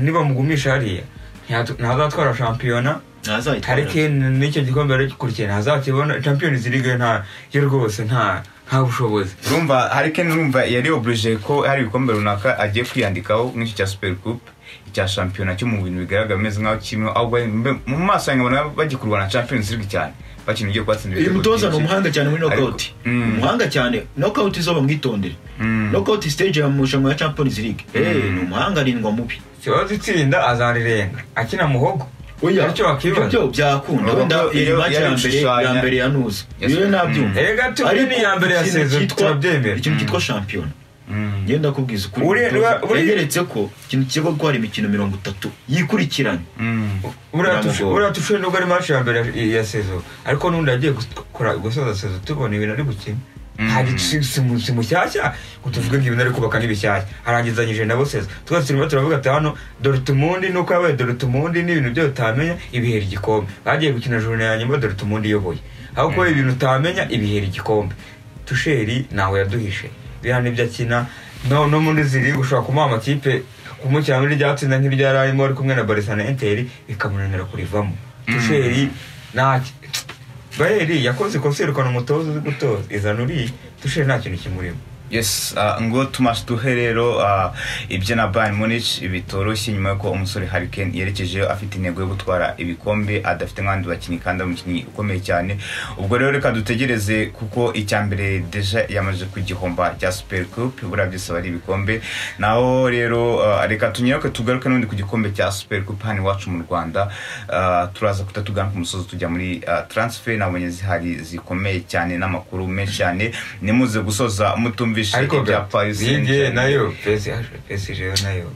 nibamugumisha hariya ntiyatu- ntazatwara shampiyona ntazayitwara Harry Kane n'icyo gikombe aragikurikiye ntazakibona Champions League nta yo rwose nta nta bushobozi urumva hari kane urumva yari oburije ko hari ibikombe runaka agiye kwiyandikaho nk'icyo cya super coupe icya shampiyona cyo mu bintu bigaragara bimeze nk'aho kirimo aho bari- mbe- mu maso yanjye nkabona bagikurwa na champions league cyane bakina ibyo kwatsinda uyu mutoza ni umuhanga cyane muri Ariko- knockout Mm. umuhanga cyane knockout zo bamwitondere Mm. knockout stage ya mushanwa ya Champions League eh Mm. ni umuhanga arindwa mubi kibazo itsinda azarirenga akina muhogo oya Aricyo ibyo wakwibaza. byo byakunda wenda Urumva iyo- iyi match iyo ya mbere ya bishushanya- mbere ya nuza Yes. iyo nabyumva Mm. Erega tu- Ariko ni iya mbere ya ikintu season, cyitwa- turabyemera. ikintu cyitwa shampiyona Mm. ngenda kubwiza ukuri Uri- umutoza uri- yageretse ko ikintu kigo gutwara imikino mirongo itatu yikurikiranye Mm. Biramugora. buriya tushoye nubwo ari match ya mbere ya- ya sezo ariko n'undi agiye gukora gusoza sezo tubona ibintu ari gukina Mm. ntabwo si- si mu- si mushyashya ngo tuvuge ngo ibintu ari kubaka ni bishyashya arangizanyije nabo sezo twese turimo turavuga ati hano dorutumundi nuko yabaye dorutumundi n'ibintu byo utamenya ibihera igikombe bagiye gukina jone ya nyuma dorutumundi iyoboye aho kuba ibintu utamenya ibihera igikombe tusheri ntawe yaduhishe biriya n'ibyo akina no no muri izi liga ushobora kumuha amakipe kumushyira muri irya tsinda nk'iryo yari arimo ari kumwe na barisa na enteri bikamunanira kurivamo tusheri ntacyo bayeri yakoze ikosa yirukana umutoza uzi gutoza izana uriye tusheri nta kintu kimurimo yes uh, ngo tumash duhe rero uh, ibyo na bayern munich bitoroshye nyuma yuko umusore harikane yerekejeyo afite intego yo gutwara ibikombe adafite nk'abandi bakinnyi kandi ari umukinnyi ukomeye cyane ubwo rero reka dutegereze kuko icya mbere deja yamaze ku gihomba cya super cup buriya byose aba ari ibikombe naho rero uh, reka tunyaruke tugaruke n'ubundi ku gikombe cya super cup hano iwacu mu rwanda uh, turaza kuta tugana ku musozi tujya muri uh, transfer nabonye zihari zikomeye cyane n'amakuru menshi cyane nimuze gusoza mutumvise ariko ibya Paris yinjiye Saint-Germain. nayo pesije nayo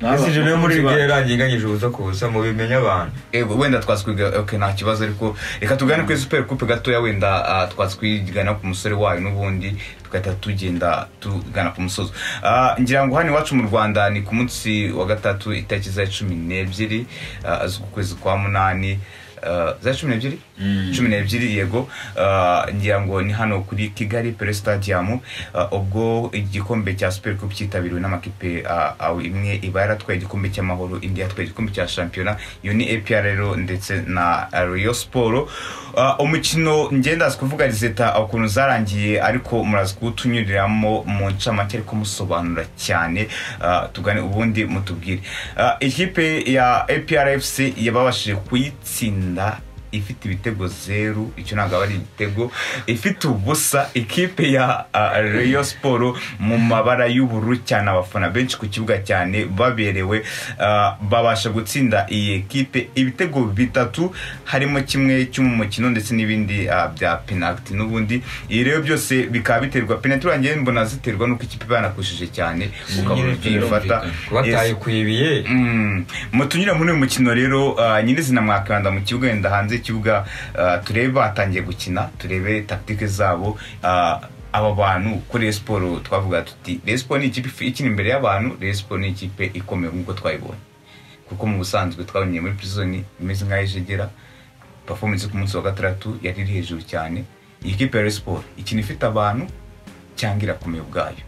Naba- pesije nayo muri naba- liga yarangiye inganyije ubusa ku busa mu bimenya abantu Ego, wenda twazwiga okay nta kibazo ariko reka tugane kuri super coupe gatoya wenda ah, twazwigana ku musore wayo n'ubundi tugahita tugenda tugana ku musozo Ah, ngira ngo hano iwacu mu rwanda ni ku munsi wa gatatu itariki za cumi n'ebyiri ah, z'ukwezi kwa munani ah, za cumi n'ebyiri Mm. cumi n'ebyiri yego Ah, ngira ngo ni hano kuri kigali pere stadium Ah, ubwo igikombe cya super cup cyitabiriwe n'amakipe ah, aho imwe iba yaratwaye igikombe cy'amahoro indi yatwaye igikombe cya shampiyona iyo ni apr rero ndetse na rio siporo umukino ngenda kuvuga rizeta ukuntu zarangiye ariko muraza kuwutunyuriramo mu ncamake ariko musobanura cyane Ah, tugane ubundi mutubwire Ah, ikipe ya aprfc yababashije kuyitsinda ifite ibitego zeru icyo ntabwo aba ari igitego ifite ubusa ikipe ya reyo siporo mu mabara y'ubururu cyane abafana benshi ku kibuga cyane baberewe ah, babasha gutsinda iyi kipe ibitego bitatu harimo kimwe cyo mu mukino ndetse n'ibindi ah, bya penaliti n'ubundi iyi rero byose bikaba biterwa penaliti wanjye mbona ziterwa n'uko ikipe banakushije cyane ukabona nyine ukiyifata kuba Yes. atayikwibiye Mm. mutunyura muri uyu mukino rero ah, nyirizina mwakanda mu kibuga wenda hanze y'ikibuga ah, turebe batangiye gukina turebe takitike zabo ah, aba bantu ko Rayon siporo twavuga tuti Rayon siporo ni ikipe ikina imbere y'abantu Rayon siporo ni ikipe ikomeye nk'uko twayibonye kuko mu busanzwe twabonye muri prison imeze nk'ay'ijegera performance ku munsi wa gatandatu yari iri hejuru cyane iyi kipe ya Rayon siporo ikina ifite abantu cyangwa irakomeye ubwayo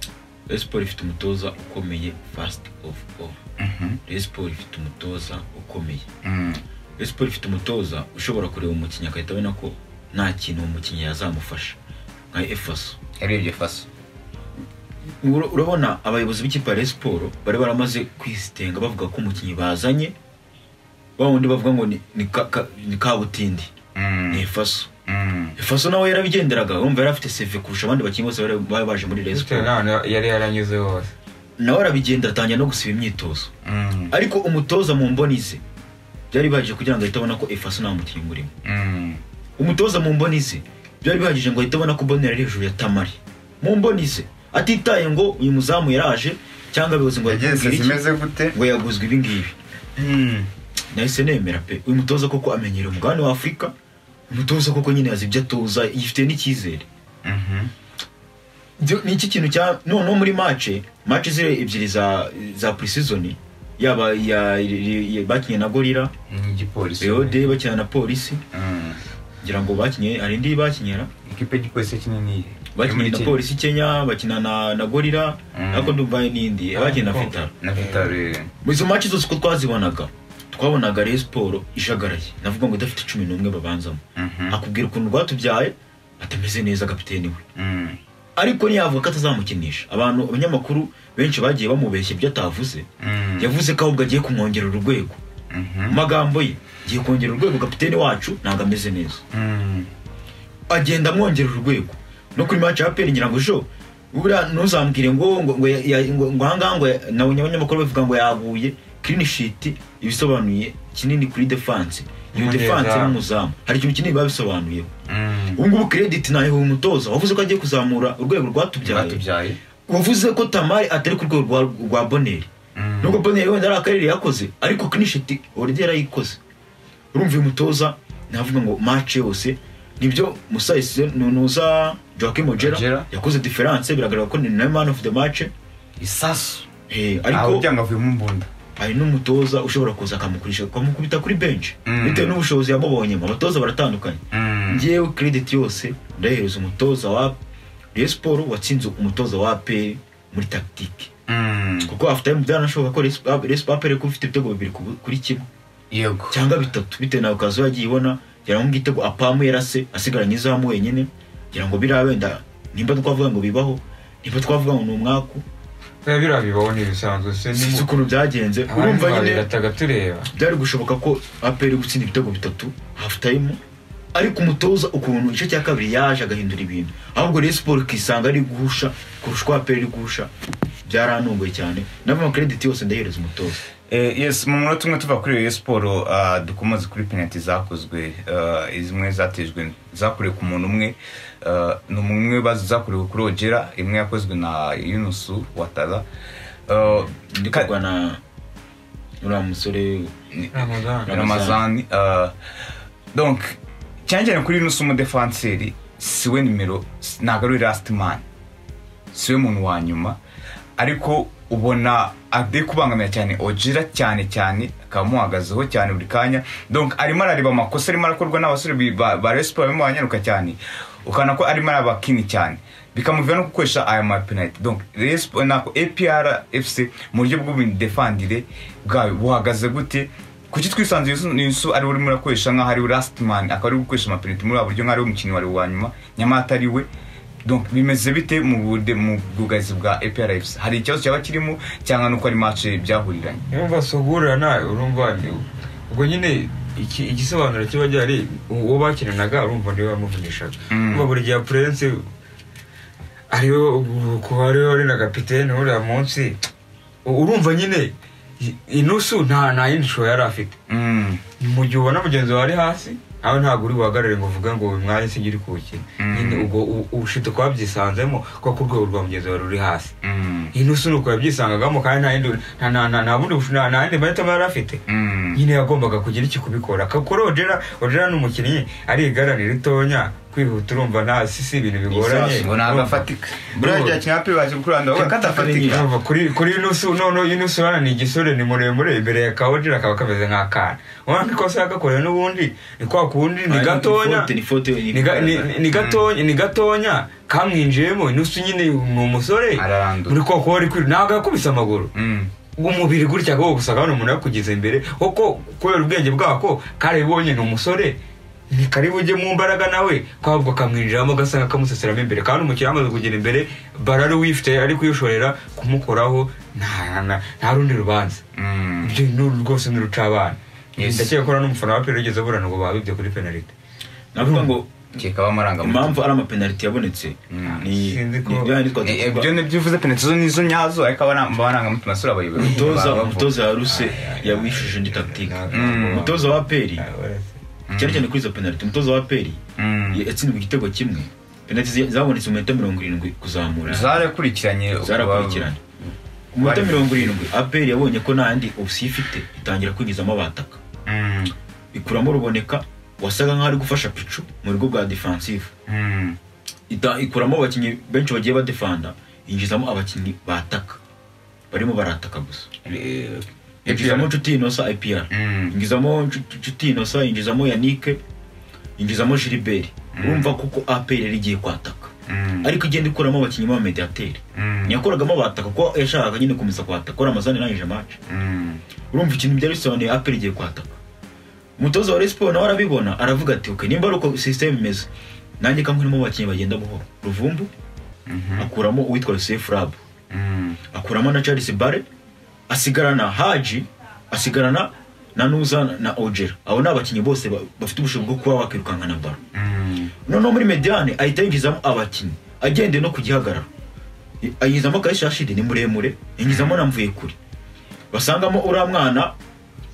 esiporo ifite umutoza ukomeye fasiti ofu ofu esiporo ifite umutoza ukomeye Mm. esiporo ifite umutoza ushobora kureba umukinnyi agahita abona ko nta kintu uwo mukinnyi yazamufasha nka efaso yarebye faso Ura- urabona abayobozi b'ikipe ya Rayon siporo bari baramaze kwisitenga bavuga ko umukinnyi bazanye wa wundi bavuga ngo ni- ni ka- ka- ni kabutindi Mm. ni efaso Mm. efaso nawe yarabigenderaga urumva yari afite seve kurusha abandi bakinnyi bose bari bari baje muri Rayon bitewe siporo n'ahantu yari yaranyuze hose nawe arabigendera atangira no gusiba imyitozo Mm. ariko umutoza mu mboni ze byari bihagije kugira ngo ahite abona ko efaso nta mukinnyi murimo Mm. umutoza mu mboni ze byari bihagije ngo ahite abona ko bonera ari hejuru ya tamari mu mboni ze atitaye ngo uyu muzamu yaraje cyangwa abayobozi ngo yagenze bakubwire iki, zimeze gute ngo yaguzwe ibi ngibi nahise nemera pe uyu mutoza koko amenyera umugabane wa afurika umutoza koko nyine yazi ibyo atoza yifitiye n'icyizere Mhm. Byo- ni iki kintu cya noneho muri mace mace ziri ebyiri za za pre-season yaba ya, ya, bakinnye na gorira ni igipolisi reode bakina na polisi Mm. ngira ngo bakinnye hari indi bakinyera ikipe y'igipolisi kinini bakinnye na polisi kenya bakina na, na gorira Mm. ariko ndumva hari n'indi bakina na Congo. fitara na vitare Mu izo maci zose uko twazibonaga twabonaga rero siporo ijagaraye navuga ngo idafite cumi n'umwe babanzamo Mhm. akubwira ukuntu rwatubyaye atameze neza kapiteni we Mm. ariko ntiyavuga ko atazamukinisha abantu abanyamakuru benshi bagiye bamubeshya ibyo atavuze Mm. yavuze ko ahubwo agiye kumwongerera urwego mu Mhm. magambo ye agiye kongerera urwego kapiteni wacu ntabwo ameze neza Mm. agenda amwongerera urwego no kuri maci ya peri ngira ngo jo buriya ntuzambwire ngo ngo ngo ya- ya- ngo ngo ahangaha ngo ya- na abanyamakuru bavuga ngo yaguye kirini shiti ibisobanuye kinini kuri defanse iyo Umunyeza. defanse n'umuzamu hari ikintu kinini biba bisobanuyeho Mm. ubu ngubu kirediti ntayo uyu mutoza wavuze ko agiye kuzamura urwego rwatubyaye batubyaye wavuze ko tamari atari ku rwego rwa, rwa boneri Mm. nubwo boneri wenda ari akarere yakoze ariko kinishiti oredi yarayikoze urumva uyu mutoza navuga ngo mace yose nibyo musayise nunuza joaquim Ojera. ojera yakoze diferanse biragaragara ko ni nawe man of the match isasu Eh, aho ariko byanga avuyemo imbunda hari n'umutoza ushobora kuza akamukurisha akamukubita kuri benshi Mm. bitewe n'ubushobozi yamubonyemo abatoza baratandukanye Mm. ngewe credit yose ndayihereza umutoza wa Rayon Sport watsinze umutoza wa APR muri tagitike Mm. kuko afite tayimu byanashoboka ko resipapere kuba ufite ibitego bibiri ku- kuri kimwe yego cyangwa bitatu bitewe nawe ukaza yagiye ibona kugira ngo igitego apamu yarase asigaranye izamu wenyine kugira ngo biriya wenda nimba twavuga ngo bibaho nimba twavuga ngo ni umwaku biba biriya bibaho ni ibisanzwe sinzi ukuntu byagenze urumva nyine urumva tureba byari gushoboka ko aperi gutsinda ibitego bitatu hafu tayimu ariko umutoza ukuntu igice cya kabiri yaje agahindura ibintu ahubwo rero siporo ikisanga ari guhusha kurusha uko aperi iri guhusha byaranunguye cyane nava amakirediti yose ndahereza umutoza Eh, yes mu munota umwe tuva kuri Rayon siporo ah, dukomoze kuri penaliti zakozwe ah, zimwe zatejwe zakorewe ku muntu umwe ah, ni umwe bazo zakorewe kuri ogera imwe yakozwe na yunusu watara Ah, ndi ka- kurwana uriya musore ramadani ramazani ah, donc cyane cyane kuri yunusu umudefanseri siwe nimero ntabwo ari we last man siwe muntu wa nyuma ariko ubona ari kubangamira cyane ogira cyane cyane akaba amuhagazeho cyane buri kanya donc arimo arareba amakosa arimo arakorwa n'abasore bi- ba ba Rayon Sports barimo baranyaruka cyane ukabona ko arimo arabakini cyane bikamuvira no gukoresha aya mapenaliti donc Rayon Sports- nako APR FC mu buryo bw'ubudefandire bwawe buhagaze gute kuki twisanze Yusu- yusu ari we urimo urakoresha nk'aho ari we last man akaba ari we gukoresha amapenaliti muri ubu buryo nk'aho ari we umukinnyi wari wa nyuma nyamara atari we donc bimeze bite mu bude mu bwugazi bwa APRFC hari ikibazo cyaba kirimo cyangwa nuko ari match byahuriranye niba sogura nawe urumva ni- ubwo nyine iki- igisobanuro kiba gihari uwo bakinanaga urumva niwe wamuvugishaga Mm. urumva buri gihe purense ariwe kuba ariwe wari na kapitene uriya munsi urumva nyine i- inusu nta nta yindi shusho yari afite mm. mu gihe ubona mugenzi wawe ari hasi nawe ntabwo uri buhagarare ngo uvuge ngo uyu mwanya si ugiri kuwukina Mm. nyine ubwo u- ubushito kuba byisanzemo kuko ku rwego rwa mugenzi wawe ruri hasi Mm. inusu ni uko yabyisangagamo kandi nta yindi nta- nta- nta- nta bundi busho- nta- nta yindi mahitamo yari afite Mm. nyine yagombaga kugira iki kubikora kuri odera odera ni umukinnyi ari igarane ritonya kwihuta urumva nta si si ibintu bigoranye ngo ntabwo afatika buriya igihe akina umupira bakiri kuranda urabona ko Katafatika. adafatika Urumva, kuri kuri inusu noneho inusu hano ni igisore ni muremure imbere ya kaodera akaba kameze nk'akana ubona ko ikosa yagakorewe n'ubundi ni kwa kundi ni gatonya ni fote ni ni ga- ni- ni- ni gatonya ni gatonya kamwinjiyemo inusu nyine ni umusore Ararandura. muri kwa kuba ari kwiruka ntabwo yakubise amaguru Mm. umubiri gutya ko gusaka hano umuntu yakugeze imbere kuko kubera ubwenge bwako karabibonye ni umusore ni karibu ujye mu mbaraga nawe kwabwo kamwinjiramo gasanga kamuseseramo imbere kandi umukiriya amaze kugera imbere barari wifite ari kuyishorera kumukoraho nta- nta- nta rundi rubanza Mm. ibyo ni rwose ni rucabana Yes. ndakeka ko n'umufana wa pera ugeze aburana ngo babibye kuri penalite navuga ngo kekaba amarangamutima impamvu ari amapenaliti yabonetse Mm. ni Sinzi ko- ni bya yindi twagiye Eh, tuvuga. ibyo nibyo uvuze penaliti zo nizo nyazo ariko abana- amarangamutima sura abayobozi umutoza babavuga. umutoza yaruse yawishije indi tagitike Mm. umutoza wa peri Mm. cyane cyane kuri izo penaliti umutoza wa peri Mm. yatsinzwe igitego kimwe penaliti zi- zabonetse mu minota mirongo irindwi kuzamura zarakurikiranye zarakurikiranye mu minota mirongo irindwi aperi yabonye ko nta yandi opsiyo ifite itangira kwinjizamo abataka Mm. ikuramo ruboneka wasaga nk'aho ari gufasha picu mu rugo bwa defansive Mm. ita- ikuramo abakinnyi benshi bagiye badefanda yinjizamo abakinnyi bataka barimo barataka gusa Eh, yinjizamo nshuti inosa ipr Mm. yinjizamo Nshuti- nshuti inosa yinjizamo yanike yinjizamo jiriberi urumva kuko apr yari igiye kwataka Mm. ariko igenda ikuramo abakinnyi b'abamediateri Mm. ntiyakoragamo bataka kuko yashakaga nyine kumeza kwataka kora amazani nayije mace Mm. urumva ikintu byari bisobanuye apr igiye kwataka umutoza wa resiporo nawe arabibona aravuga ati okay nimba ari uko sisiteme imeze nanjye kamurimo abakinnyi bagenda buhoro ruvumbu Mhm. akuramo uwitwa yosef rabu Mm. akuramo na charles bare asigarana haji asigarana na nuza na ogera abo ni abakinnyi bose ba- bafite ubushobozi bwo kuba wakwirukanka na baro Mm. noneho muri mediane ahita yinjizamo abakinnyi agendeye no ku gihagararo I- ayinjizamo kayishashidi ni muremure yinjizamo na mvuyekure basangamo uriya mwana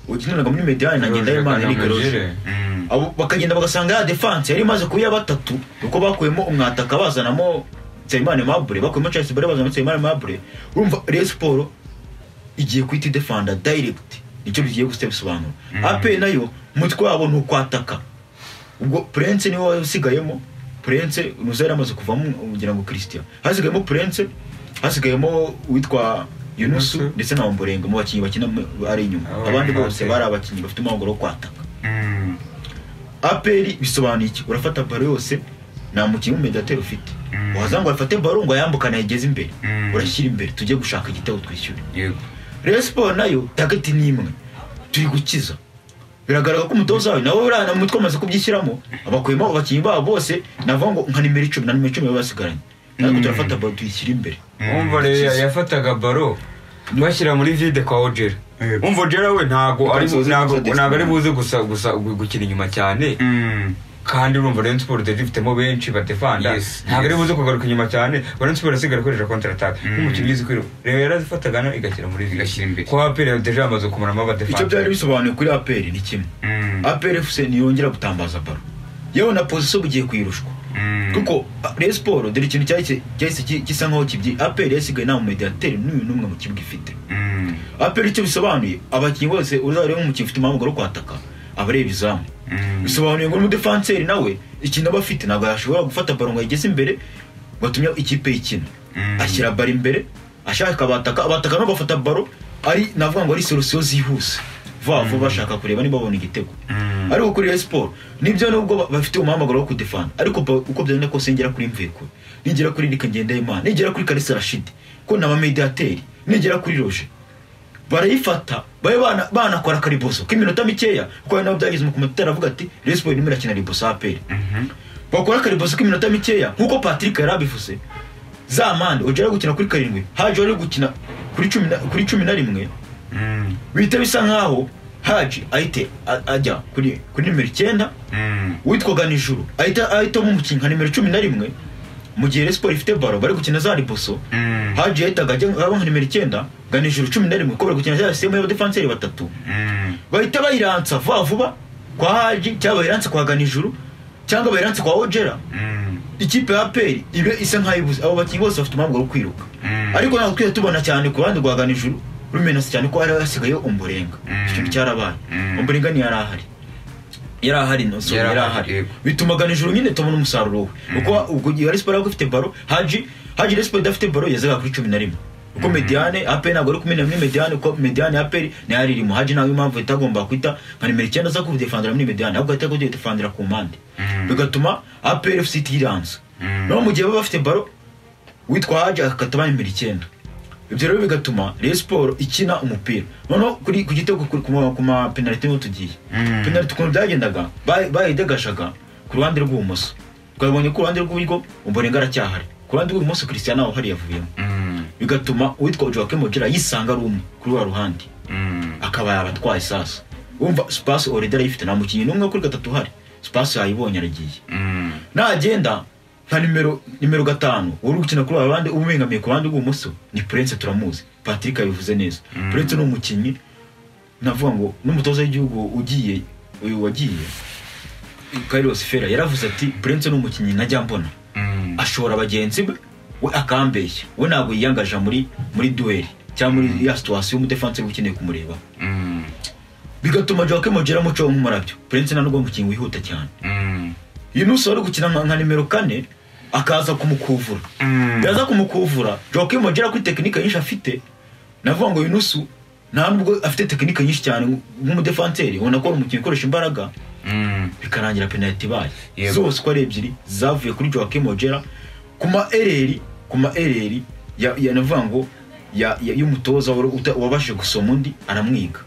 ukiniraga muri mediane na ngendahimana Eric Rose. Mm. Abo bakagenda bagasanga ya defanse yari imaze kuba iya batatu kuko bakuyemo umwataka bazanamo nsabimana mabure bakuyemo charles bare bazanamo nsabimana mabure urumva reyo siporo igiye kuhita idefanda direct nicyo bigiye guhita bisobanura ape nayo umutwe wabo ni ukwataka ubwo purense niwe wari usigayemo purense nuza yari amaze kuvamo kugira ngo christian hasigayemo purense hasigayemo uwitwa yunusu Yunusu. ndetse na wamborenga mu bakinnyi bakina mu- ari inyuma Abo abandi ni bose batewe. bari abakinnyi bafite umuhanguro wo kwataka Mm. aperi bisobanuye iki urafata baro yose nta mukinnyi w'umediateri ufite waza ngo afate baro ngo ayambukane ayigeze imbere Mm. urashyira imbere tujye gushaka igitego twishyure yego rero siporo nayo tageti ni imwe turi gukiza biragaragara ko umutoza wawe nawe uriya mu mutwe umaze kubyishyiramo abakuyemo abakinnyi babo bose navuga ngo nka nimero icumi na nimero icumi baba basigaranye natwe turafata baro tuyishyira imbere wumva rero yafataga baro bashyira muri vide kwa ojera Yego. wumva ojera we ntabwo ari Ntabwo ntabwo uzi- ntabwo ari buze gusa gusa gu- gukina inyuma cyane kandi urumva Rayon Sport yari ifitemo benshi badefanda Yes, ntabwo ari yes. buze kugaruka inyuma cyane Rayon Sport yasigara ikoresha counter attack nk'umukinnyi uzi kwiruka rero yarazifataga no igashyira muri vide Igashyira imbere. kuko aperi deja amaze kumaramo icyo byari abadefanda bisobanuye kuri aperi ni kimwe aperi efuse ntiyongera gutambaza baro yewe na pozisiyo bugiye kuyirushwa kuko reyo siporo dore ikintu cyahise cyahise ki- gisa nkaho kibyi aperi yasigaye nta mumediyateri n'uyu n'umwe mu kibuga ifite aperi icyo bisobanuye abakinnyi bose uzareba nk'umukinnyi ufite impamvu yo kwataka aba areba izamu bisobanuye ngo n'umudefanseri nawe ikintu aba afite ntabwo yashobora gufata baro ngo ayigeze imbere ngo atumye ikipe y'ikina ashyira baro imbere ashaka abataka abataka nabo bafata baro ari navuga ngo ari solusiyo zihuse vuba vuba bashaka kureba niba babona igitego ariko kuri Rayon Sport nibyo nubwo ba- bafite umuhamagaro wo kudefana ariko ba- uko byagenda kose ngera kuri mveko nigera kuri Eric Ngendahimana nigera kuri Kalisa Rashid ko na bamediateri nigera kuri Roger barayifata babe bana- banakora kariboso k'iminota mikeya kuko hari nabo byagize umukomati aravuga ati Rayon Sport irimo irakina riboso aperi bakora kariboso k'iminota mikeya nk'uko Patrick yari abivuze za mande ugera gukina kuri karindwi haje wari gukina kuri cumi na- kuri cumi na rimwe bihita bisa nkaho haji ahite a- ajya kuri kuri nimero icyenda witwaga nijoro ahita ahitamo umukinnyi nka nimero cumi na rimwe mu gihe Rayon Sport ifite baro bari gukina za riboso haji yahitaga ajya aba nka nimero icyenda ga nijoro cumi na rimwe ko bari gukina za sisitemu y'abadefanseri batatu bahita bayiransa vuba vuba kwa haji cyangwa bayiranse kwa ganijuru cyangwa bayiranse kwa ojera ikipe ya peri ibe isa nk'ayibuze abo bakinnyi bose bafite umwambaro wo kwiruka ariko ntabwo twigeze tubona cyane ku ruhande rwa ganijuru rumenetse cyane ko hari hasigayeho umborenga icyo kintu cyarabaye umborenga ntiyari ahari yari ahari nosoro Yari yari ahari, ahari yego. bituma ganijuru nyine tubona umusaruro we kuko ubwo gihe Rayon Sport yaba ifite baro haji haji Rayon Sport idafite baro yazaga kuri cumi na rimwe kuko mediane aperi ntabwo ari kumena muri mediane kuko mediane aperi nayo ari irimo haji ntabwo impamvu itagomba kwita nka nimero icyenda aza kubudefandira muri mediane ahubwo ahita kubudefandira ku mpande bigatuma aperi efuse itiranze naho mu gihe baba bafite baro witwa haji akataba nimero icyenda ibyo rero bigatuma Rayon Sport ikina umupira noneho kuri ku gitego kuri- ku ma- ku ma penaliti niho tugiye penaliti ukuntu byagendaga bayi- bayidegashaga ku ruhande rw'ibumoso twabonye ko uruhande rw'iburyo umborenga aracyahari ku ruhande rw'ibumoso christian nawe hari yavuyemo bigatuma uwitwa joaquim ogira yisanga ari umwe kuri wa ruhande akaba yabatwaye sasa wumva sipasi oredi arayifite nta mukinnyi n'umwe kuri gatatu uhari sipasi yayibonye aragiye nagenda nka nimero nimero gatanu uri gukina kuri aba bandi uba ubengamiye ku ruhande rw'ibumoso ni prince turamuzi patrick yabivuze neza prince ni umukinnyi navuga ngo n'umutoza w'igihugu ugiye uyu wagiye Carlos Ferrer yaravuze ati prince ni umukinnyi najya mbona ashobora bagenzi be we akambeshya we ntabwo yiyangaja muri muri duweri cyangwa muri ya situwasiyo y'umudefanseri ukeneye kumureba bigatuma Joaquim Ogira amucaho nk'umurabyo prince ntabwo umukinnyi wihuta cyane Yunus wari gukina nka nka nimero kane akaza kumukuvura yaza kumukuvura Joaquim Ogira kuri tekinike nyinshi afite navuga ngo Yunus nta nubwo afite tekinike nyinshi cyane nk'umudefanseri ubona ko ari umukinnyi ukoresha imbaraga bikarangira penaliti ibaye Yego. zose uko ari ebyiri zavuye kuri Joaquim Ojera ku ma ereri ku ma ereri ya, ya navuga ngo ya, ya, y'umutoza wari uta- wabashije gusoma undi aramwiga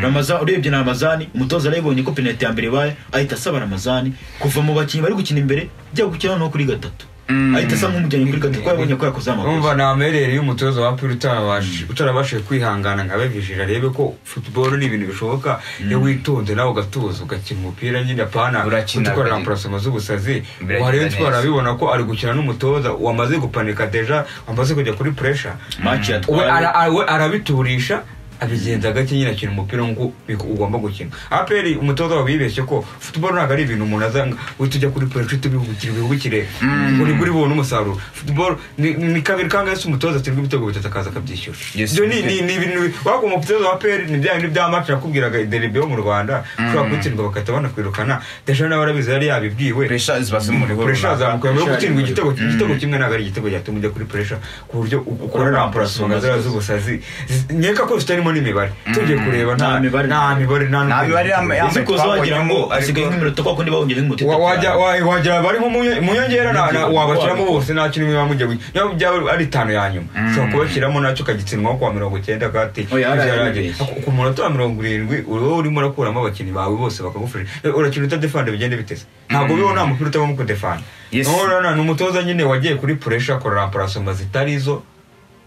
Ramazan urebye na Ramazani umutoza arayibonye ko penaliti ya mbere ibaye ahita asaba Ramazani kuva mu bakinnyi bari gukina imbere ajya gukina no kuri gatatu Mm. ahita asa nk'umujyanye kuri gatatu kuko yabonye ko yakoze amakosa wumva ni amerere y'umutoza wa pili utarabashije kwihangana nka bevijira arebe ko football ni ibintu bishoboka iyo witonze nawe ugatuza ugakina umupira nyine apana Urakina, gutwara urakina. rampurasoma z'ubusazi Biragenda uharebe neza. utwara abibona ko ari gukina n'umutoza wamaze gupanika deja wamaze kujya kuri pressure match we yatwaye ara- ara- we arabiturisha abigenza gake nyine akina umupira nk'uko bik- ugomba gukina aperi umutoza wawe yibeshye ko football ntabwo ari ibintu umuntu azanga we tujya kuri poroje tubihugukire bihugukire uri kuri bubone umusaruro football ni ni kabiri kangahe se umutoza atsindwa ibitego bitatu akaza akabyishyura Yes. ibyo ni ni ni ibintu bi- waba umutoza wa aperi ni bya bintu bya maci nakubwiraga derebe yo mu rwanda ushobora kutsindwa bagahita banakwirukana deja nawe arabizi yari yabibwiwe puresha ziba ziri mu rugo puresha runaka. zamukuye muri Pressure gutsindwa ari igitego igitego kimwe ntabwo ari igitego cyatuma ujya kuri puresha ku buryo ukora rampurasonga zaba z'ubusazi Z- nkeka ko zitarimo harimo n'imibare tugiye kureba nta Nta mibare. nta mibare nta Nta mibare yambaye- yambaye. uzi ko wagira ngo hasigaye nk'iminota kwa kundi bawongera nk'iminota Wa- itatu wajya wa- wajya bari nko mu nyo- mu nyongera na- na- wabashyiramo bose nta kintu biba mujya gukina niba byaba ari itanu ya nyuma ushobora kubashyiramo nacyo ukagitsindwaho kwa mirongo icyenda Oya, kandi ibyo hariya yaragera. birabeshya. Ku- ku munota wa mirongo irindwi uri wowe urimo urakuramo abakinnyi bawe bose bakagufasha Eh, urakina utadefanda bigende biteze ntabwo bibaho nta mupira utabamo kudefanda Yes. urabona ni umutoza nyine wagiye kuri puresha akora ramparasoma zitari izo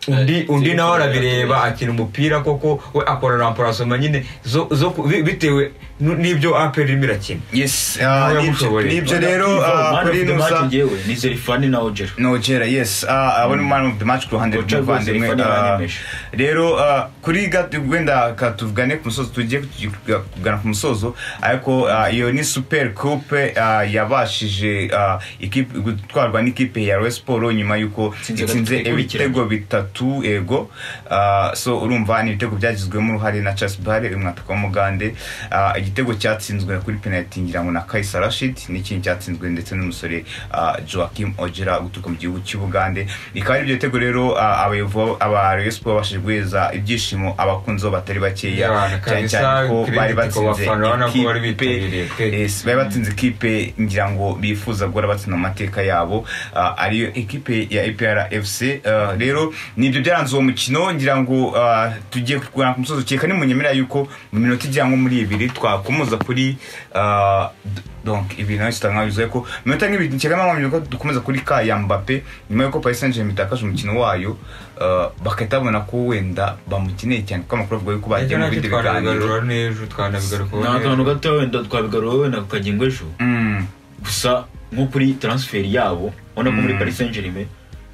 undi undi nawe arabireba akina umupira koko we akora ramparasoma nyine zo- zo ku- bi- bitewe n- n'ibyo aperi irimo irakina yes Nawe ah, nibyo yagushoboye. nibyo rero ah, kuri nusa nizere fani na ojero nogera yes ah, abo ni man of the match ku ruhande Ocha rwose rw'umuvandimwe Fanny ah, yaranyemeje. rero ah, kuri gato wenda ka- tuvugane ku musozo tugiye kutugira- kugana ku musozo ariko ah, iyo ni super coupe ah, yabashije ah, ikipe- gutwarwa n'ikipe ya Rayon Sports nyuma y'uko Itsinze gatatu itsinze ikurikiranye. ibitego bitatu ego ah, so urumva ni ibitego byagizwemo uruhare na Charles Bare uyu mwataka w'umugande Ah, igitego cyatsinzwe kuri penalty ngira ngo na Kaisa Rashid n'ikindi cyatsinzwe ndetse n'umusore ah, Joachim Ojera guturuka mu gihugu cy'u Bugande bikaba ari ibyo bitego rero ah, abayovo- aba Rayon Sports babashije guheza ibyishimo abakunzi bo batari bakeya Yabana, cyane kabisa, cyane ko credit bari ku batsinze bafana, urabona ko bari ikipe bitabiriye, pe. Yes, bari batsinze ikipe ngira ngo bifuza guhora batsinda mu mateka yabo ah, ariyo ekipe ya APR FC Ah, rero nibyo byaranze uwo mukino ngira ngo ah, tugiye kugana ku musozi ukeka nimunyemera yuko mu minota igira nko muri ibiri twakomoza kuri ah, d- donc ibintu nawe kitanga bivuze ko mu minota nk'ibiri nkeka mpamvu ko dukomeza kuri ka ya Mbappe nyuma y'uko Paris Saint-Germain itakaje umukino wayo ah, bagahita babona ko wenda bamukeneye cyane kuko amakuru avuga yuko bagiye Icyo mu nacyo bindi biganiro twanabigarura n'ejo twanabigarukaho ni n'ejo. akantu gato wenda twabigarura wenda kukagira ejo Mm. gusa nko kuri transferi yabo ubona ko muri paris saint germain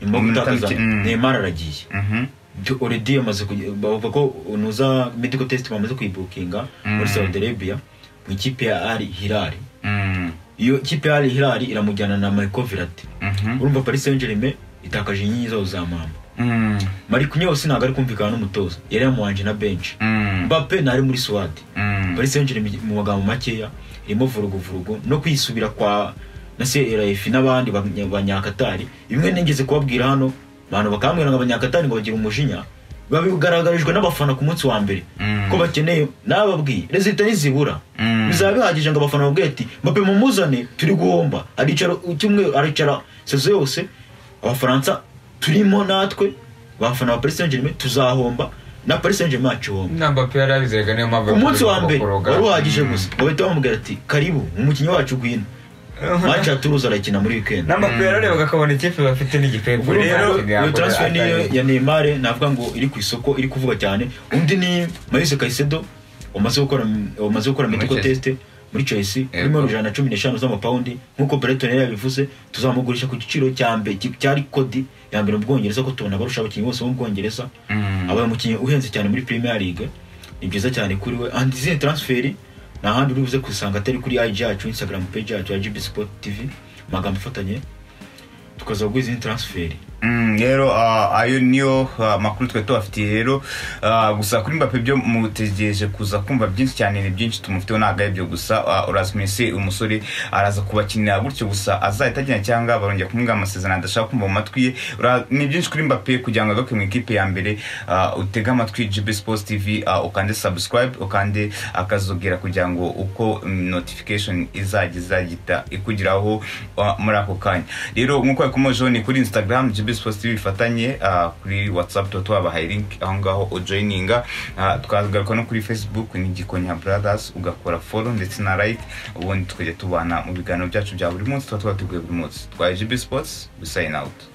nyuma yo Mu minota gutakaza mike, mm. neymar aragiye Mhm. De- already yamaze kuge- bavuga ko unuza medical test bamaze kuyibukinga muri saudi arabia mu ikipe ya ari hilali Mm. iyo kipe ya ari hilali iramujyana na michael virati Mhm. urumva paris saint germain itakaje inkingi zayo za mama Mm. mari kunyose ntabwo ari kumvikana n'umutoza yari yamuhanje na benshi Mm. mbappe ntari muri suwadi Mm. paris saint germain mu magambo makeya irimo vuruguvurugu no kwisubira kwa na crf n'abandi banya- banyakatari bimwe nigeze kubabwira hano abantu bakambwira ngo abanyakatari ngo bagire umujinya babigaragarijwe n'abafana ku munsi wa mbere Mm. ko bakeneye nababwiye rezita nizibura Mm. bizaba bihagije ngo abafana babwire ati mbappe mumuzane turi guhomba aricara icyumweru aricara sezo yose abafaransa turimo natwe abafana ba paris saint germain tuzahomba na paris saint germain yacihomba namba pe yari abizeraga niyo mpamvu umunsi wa yakomeje mbere gukoroga. wari uhagije gusa bahita bamubwira ati karibu umukinnyi wacu gwino maci ya turuzi arakina muri wikendi namba pe yararebaga akabona ikipe bafite n'igipepu rero iyo transfer niyo ya neymar navuga ngo iri ku isoko iri kuvuga cyane undi ni mayise kayisedo wamaze gukora wamaze gukora Muri medical Chelsea. test muri chelsea Yego. urimo ijana na cumi n'eshanu z'amapawundi nk'uko breton yari yabivuze tuzamugurisha ku giciro cya mbere ki- cyari kodi ya mbere mu bwongereza ko tubona abarusha abakinnyi bose bo mu bwongereza Mm. aba umukinnyi uhenze cyane muri premier league ni byiza cyane kuri we and izihe transferi nta handi uri buze kusanga atari kuri ig yacu instagram page yacu ya gb sport tv amagambo afatanye tukaza kugura izindi transferi Mm, rero ah, ayo niyo ah, makuru twe tubafitiye rero ah, gusa kuri mbappe byo mutegereje kuza kumva byinshi cyane ni byinshi tumufiteho ntabwo ari byo gusa ah, uraza kumese umusore araza kubakinira gutyo gusa azahita agenda cyangwa barongera kumwumva amasezerano adashaka kumva mu matwi ye Ura- ni byinshi kuri mbappe kugira ngo agaruke mu ikipe ya mbere ah, utege amatwi gb sports tv ah, ukande subscribe ukande akazogera kugira ngo uko mm, notification izajya izagita ikugeraho ah, muri ako kanya rero nk'uko yakomejeho ni kuri instagram gb sports tv bifatanye ah, kuri whatsapp tuba tubabahaye link aho ngaho ujoyininga twagaruka no kuri facebook ni gikonya brothers ugakora follow ndetse na like ubundi tukajya tubana mu biganiro byacu bya buri munsi tuba twateguye buri munsi twa gb sports we sign out